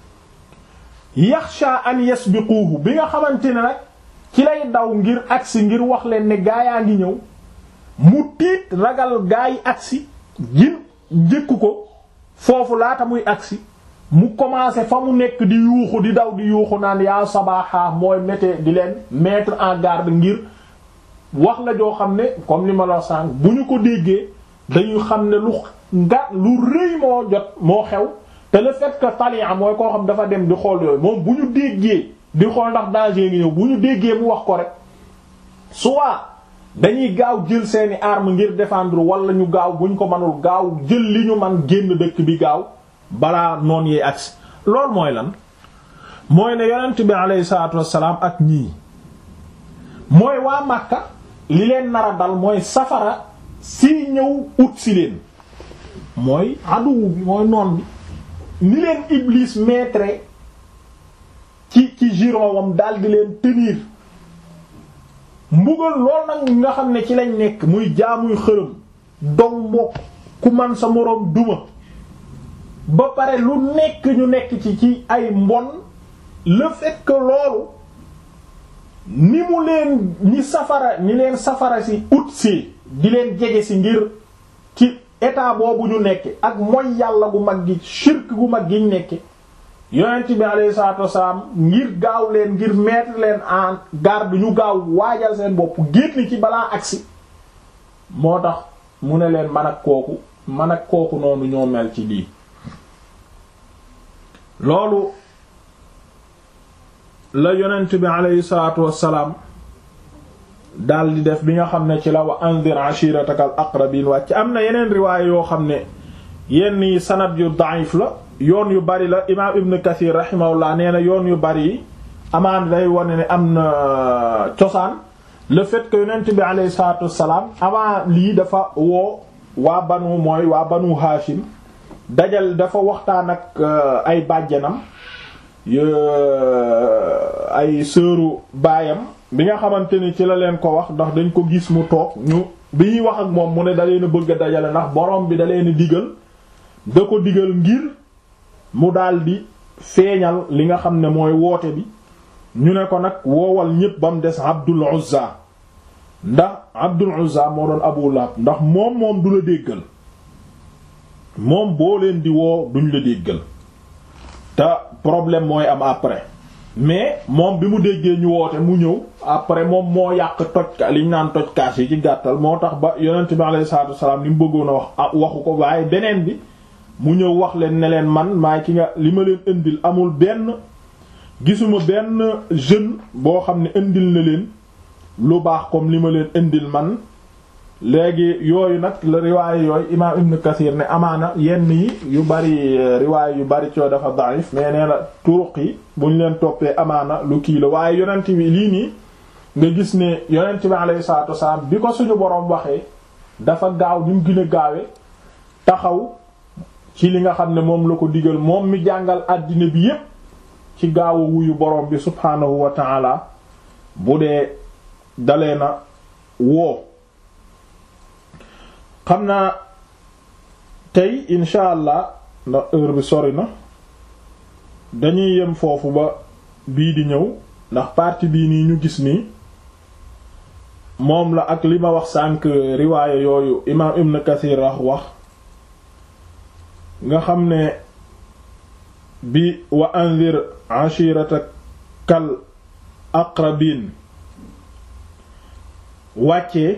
yaxsha an yasbiquhu bi nga xamante ne nag ci lay daw ngir agsi ngir wax leen ne gaa yaa ngi ñëw mu tiit ragal gaa yi agsi gin njëkku ko foofu laata muy agsi mu commencé fa mu nekk di yuuxu di daw di yuuxu naan yaa sabaaxaa mooy mété di leen mettre en garde ngir wax la joo xam ne comme li ma la sànq bu ñu ko déggee dañuy xam ne lu nga lu rëy moo jot moo xew te le fait que talia mooy koo xam dafa dem di xool yooyu moom bu ñu déggee di xool ndax danger ngi ñëw bu ñu déggee mu wax ko rek soit dañuy gaaw jël seeni arme ngir défendre wala ñu gaaw bu ñu ko mënul gaaw jël li ñu man génn dëkk bi gaaw balaa noon yee agsi loolu mooy lan mooy ne yonent bi aleyhi salaatu wassalaam ak ñii mooy waa Makka li leen nar a dal mooy safara si ñëw ut si leen mooy aduwu bi mooy noon bi ni leen Iblis maître ci ci giron wam daal di leen tenir mbugal lool nag nga xam ne ci lañ nekk muy jaamuy xërëm dog mbokk ku man sa moroom duma ba pare lu nekk ñu nekk ci ci ay mbon le fait que loolu ni mu leen ñi safara ni leen safara si ut si di leen jege si ngir ci état boobu ñu nekk ak mooy yàlla gu mag gi shirk gu mag gi ñu nekk yonent bi alayhi salaatu wasalaam ngir gaaw leen ngir mettre leen en garde ñu gaaw waajal seen bopp génn ci balaa agsi moo tax mu ne leen man ak kooku man ak kooku noonu ñoo mel ci lii loolu la yonent bi alayhi salaatu wasalaam daal di def bi nga xam ne ci la wa anzir ashiratak al aqrabin wàcc am na yeneen riwaaya yoo xam ne yenn yi sanad yu da'if la yoon yu bari la imaam ibn kathir rahimahullah nee na yoon yu bari yi amaan day wane ne am na cosaan le fait que yonent bi alayhi salaatu wasalaam avant lii dafa woo waa banu mooy waa banu haashim dajal dafa waxtaan ak ay bàjjanam ay sëru baayam bi nga xamante ni ci la leen ko wax ndax dañ ko gis mu toog ñu bi ñuy wax ak moom mu ne da leen a bëgg a dajale ndax borom bi da leen digal da ko digal ngir mu daldi feeñal li nga xam ne mooy woote bi ñu ne ko nag woowal ñépp ba mu des Abdul Uzza ndax Abdul Uzza moo doon Abu Lahab ndax moom moom du la déggal moom boo leen di woo duñ la déggal te problème mooy am après mais moom bi mu déggee ñu woote mu ñëw après moom moo yàq toj liñ naan toj kaas yi ci gàttal moo tax ba yonent bi alayhi salaatu wasalaam li mu bëggoon a wax waxu ko waaye beneen bi mu ñëw wax leen ne leen man maay ki nga li ma leen indil amul benn gisuma benn jeune boo xam ne indil na leen lu baax comme li ma leen indil man léegi yooyu nag la riwaaye yooyu imaam ibn kathir ne amaana yenn yi yu bari riwaaye yu bari coo dafa da'if mais nee na turuq yi buñ leen toppee amaana lu kii la waaye yonent bi lii nii nga gis ne yonent bi alayhi salaatu wasalaam bi ko suñu boroom waxee dafa gaaw ni mu gën a gaawe taxaw ci li nga xam ne moom la ko digal moom mi jàngal àddina bi yépp ci gaawu wuyu boroom bi subhaanahu wa ta'ala bu dee dalee na woo xam naa tey insha allah ndax heure bi sori na dañuy yem foofu ba bii di ñëw ndax partie bii nii ñu gis nii moom la ak li ma wax sànq riwaaya yooyu imaam Ibn Kathir wax wax nga xam ne bi wa anzir ashiratakal aqrabin wàccee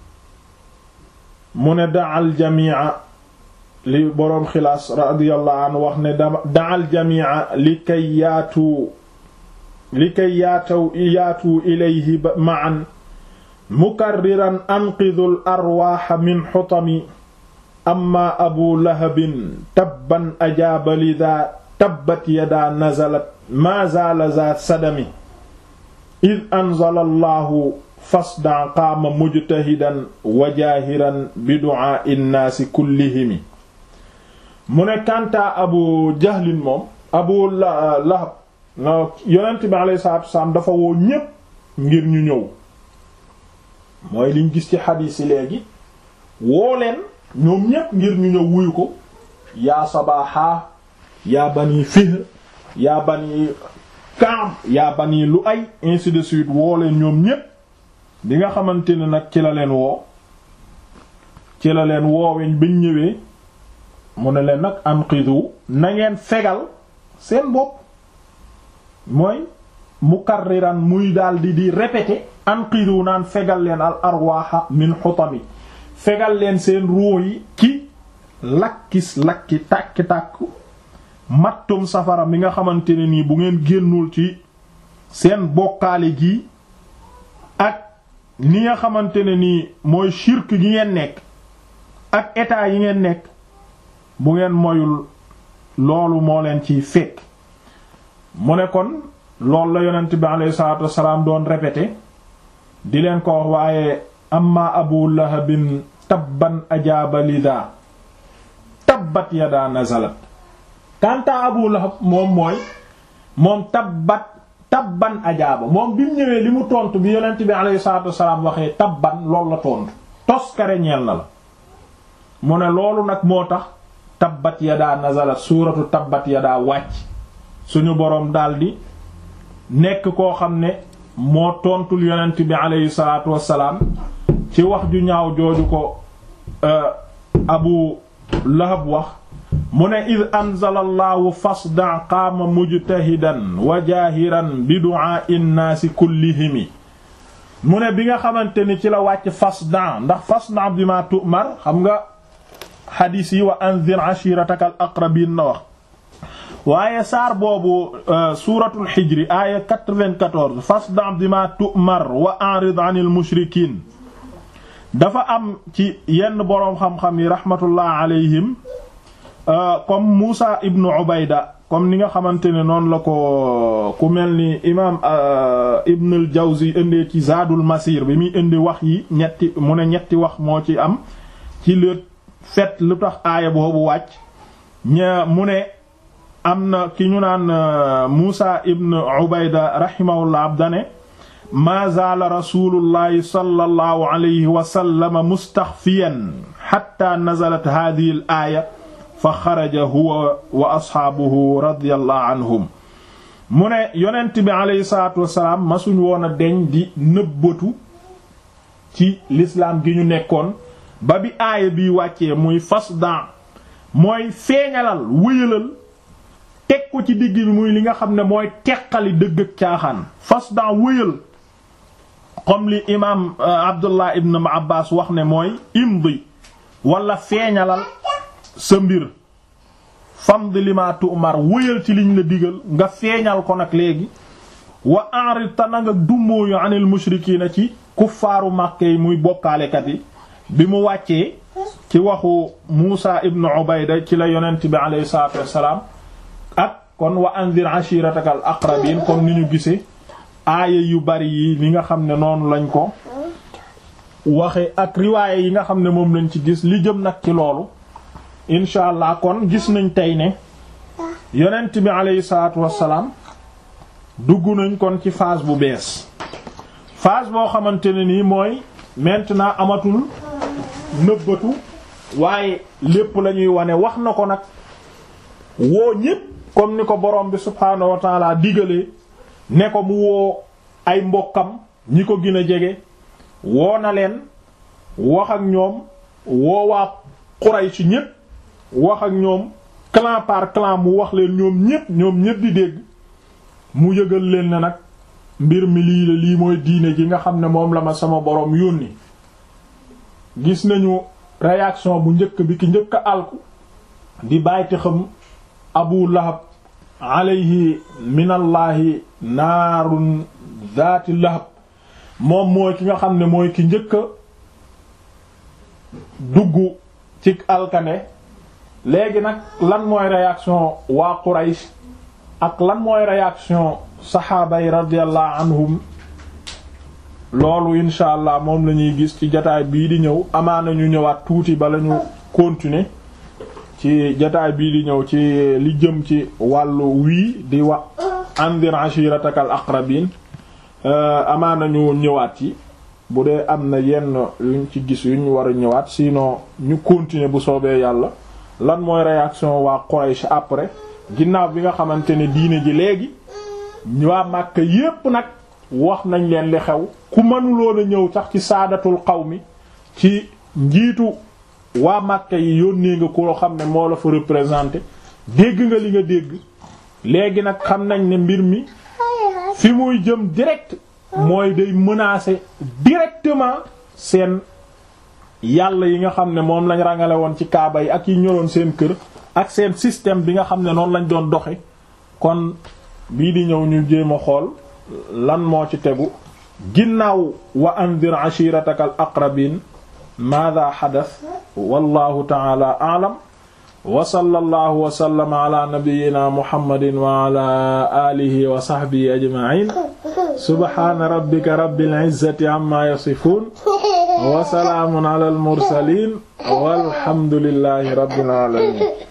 mu ne daal jamia li boroom xilaas radiyallahu anhu wax ne daal jamia li kay yaatu li kay yaataw yaatu ilayhi ma'an mukarriran anqidul arwaaxa min xutami amma abu lahabin tabban ajaaba lidaa tabbat yadaa nazalat maa zaala za sadami id anzala allahu fasdan qaama mujtahidan wa jaahiran bi du'aa'i nnaasi kullihimi mu ne kantaa abu jahlin moom abu lahab na yonent bi alayhi salaatu wasalaam dafa woo ñépp ngir ñu ñëw mooy liñ gis ci xadiis yi léegi woo leen ñoom ñépp ngir ñu ñëw wuyu ko yaa sabaaxa yaa bani fihr yaa bani kaam yaa bani lu ay ainsi de suite woo leen ñoom ñépp bi nga xamante ne nag ci la leen woo ci la leen wooweñ bañ ñëwee mu ne leen nag anqidu na ngeen fegal seen bopp mooy mukarriran muy daldi di répéter anqidu naan fegal leen al arwaaxa min xutami fegal leen seen ruu yi ci lakkis lakki tàkki-tàkk mattum safara mi nga xamante ne nii bu ngeen génnul ci seen bokkaale gi ak ni nga xamante ne nii mooy shirk gi ngeen nekk ak état yi ngeen nekk bu ngeen moyul loolu moo leen ciy fekk mu ne kon loolu la yonent bi alayhi salaatu wassalaam doon répété di leen ko wax waaye amma abu lahabin tabban ajaaba lida tabbat yadaa nazalat kanta Abu Lahab moom mooy moom tabbat tabban ajaaba moom bi mu ñëwee li mu tontu bi yonent bi alayhi salaatu wassalaam waxee tabban loolu la tontu toskare ñeel na la mu ne loolu nag moo tax tabbat yadaa nazalat suuratu tabbat yadaa wàcc suñu boroom daldi nekk koo xam ne moo tontul yonent bi alayhi salaatu wassalaam ci wax ju ñaaw jooju ko abu lahab wax mu ne id anzala allahu fasda qaama mujtahidan wa jaahiran bi du'aa'i nnaasi kullihimi mu ne bi nga xamante ni ci la wàcc fasda ndax fasda bima tu'mar xam nga xadiis yi wa anzir ashirataka al aqrabin na wax waaye saar boobu suuratul xijri aaya 94 fasda bima tu'mar wa a'rid 'anil mushrikiin dafa am ci yenn boroom xam-xam yi rahmatullah alayhim comme Muusa ibnu Ubayda comme ni nga xamante ne noonu la ko ku mel ni imaam Ibn al-Jawzi indee ci Zaadul Masir bi muy indi wax yi ñetti mu ne ñetti wax moo ci am ci le fait lu tax aaya boobu wàcc ña mu ne am na ki ñu naan Muusa ibn Ubayda rahimahullah abdane maa zaala rasulullahi sallallahu alayhi wa sallam mustaxfiyan xatta nazalat haadihi al aaya fa xaraja huwa wa asxaabuhu radiyallahu anhum mu ne yonent bi aleyhi salaatu wasalaam masuñ woon a deñ di nëbbatu ci lislaam gi ñu nekkoon ba bi aaya bi wàccee muy fasdan mooy feeñalal wëyalal teg ko ci digg bi muy li nga xam ne mooy teqali dëgg ak caaxaan fasdan wëyal comme li imaam Abdullah ibn Abbas wax ne mooy imdi wala feeñalal sa mbir famd lima tu'mar wëyal ci liñ la digal nga feeñal ko nag léegi wa a'rid ta na nga dummóoyu anil mushrikiina ci kuffaaru Màkka yi muy bokkaalekat yi bi mu wàccee ci waxu Muusa ibn Ubayda ci la yonent bi alayhi salaatu wassalaam ak kon wa anzir ashiratakal aqrabiin comme ni ñu gisee aaya yu bari yi li nga xam ne noonu lañ ko waxe ak riwaaye yi nga xam ne moom lañ ci gis li jëm nag ci loolu incha allah kon gis nañ tey ne yonent bi aleyhi salaatu wassalaam dugg nañ kon ci phase bu bees phase boo xamante ne nii mooy maintenant amatul nëbbatu waaye lépp la ñuy wane wax na ko nag woo ñépp comme ni ko borom bi subhaanahu wa taala digalee ne ko mu woo ay mbokkam ñi ko gën a jege woo na leen wax ak ñoom woo waa Quraysh ñépp wax ak ñoom clan par clan mu wax leen ñoom ñépp ñoom ñépp di dégg mu yëgal leen ne nag mbir mi lii la lii mooy diine ji nga xam ne moom la ma sama borom yónni gis nañu réaction bu njëkk bi ki njëkk a alku di bàyyte xam Abu Lahab alayhi minallahi naarun zaati lahab moom mooy ki nga xam ne mooy ki njëkk a dugg ci alkane léegi nag lan mooy réaction waa Quraysh ak lan mooy réaction saxaaba yi radiyallahu anhum loolu insha allah moom la ñuy gis ci jataay bii di ñëw amaana ñu ñëwaat tuuti ba la ñu continuer ci jataay bii di ñëw ci li jëm ci wàllu wii di wa andir ashiratakal aqrabin amaana ñu ñëwaat ci bu dee am na yenn yuñ ci gis yuñ war a ñëwaat sinon ñu continuer bu soobee yàlla lan mooy réaction waa Quraysh après ginnaaw bi nga xamante ne diine ji léegi waa Makka yépp nag wax nañ leen li xew ku mënuloon a ñëw sax ci saadatul qawmi ci njiitu waa Makka yi yónnee nga koo xam ne moo la fa représenté dégg nga li nga dégg léegi nag xam nañ ne mbir mi fi muy jëm direct mooy day menacer directement seen yàlla yi nga xam ne moom lañ rangale woon ci kaaba yi ak yi ñoroon seen kër ak seen système bi nga xam ne noonu lañ doon doxe kon bii di ñëw ñu jéem a xool lan moo ci tegu ginnaaw wa andir ashirataka al aqrabin maada xadas wallahu taala aalam wa sallallahu wa sallama ala nabiyyina muhammadin wa ala alihi wa sahbihi ajma'in subhana rabbika rabbil izzati amma yasifun wa salaamun ala al mursalin walhamdulillahi rabbil alamin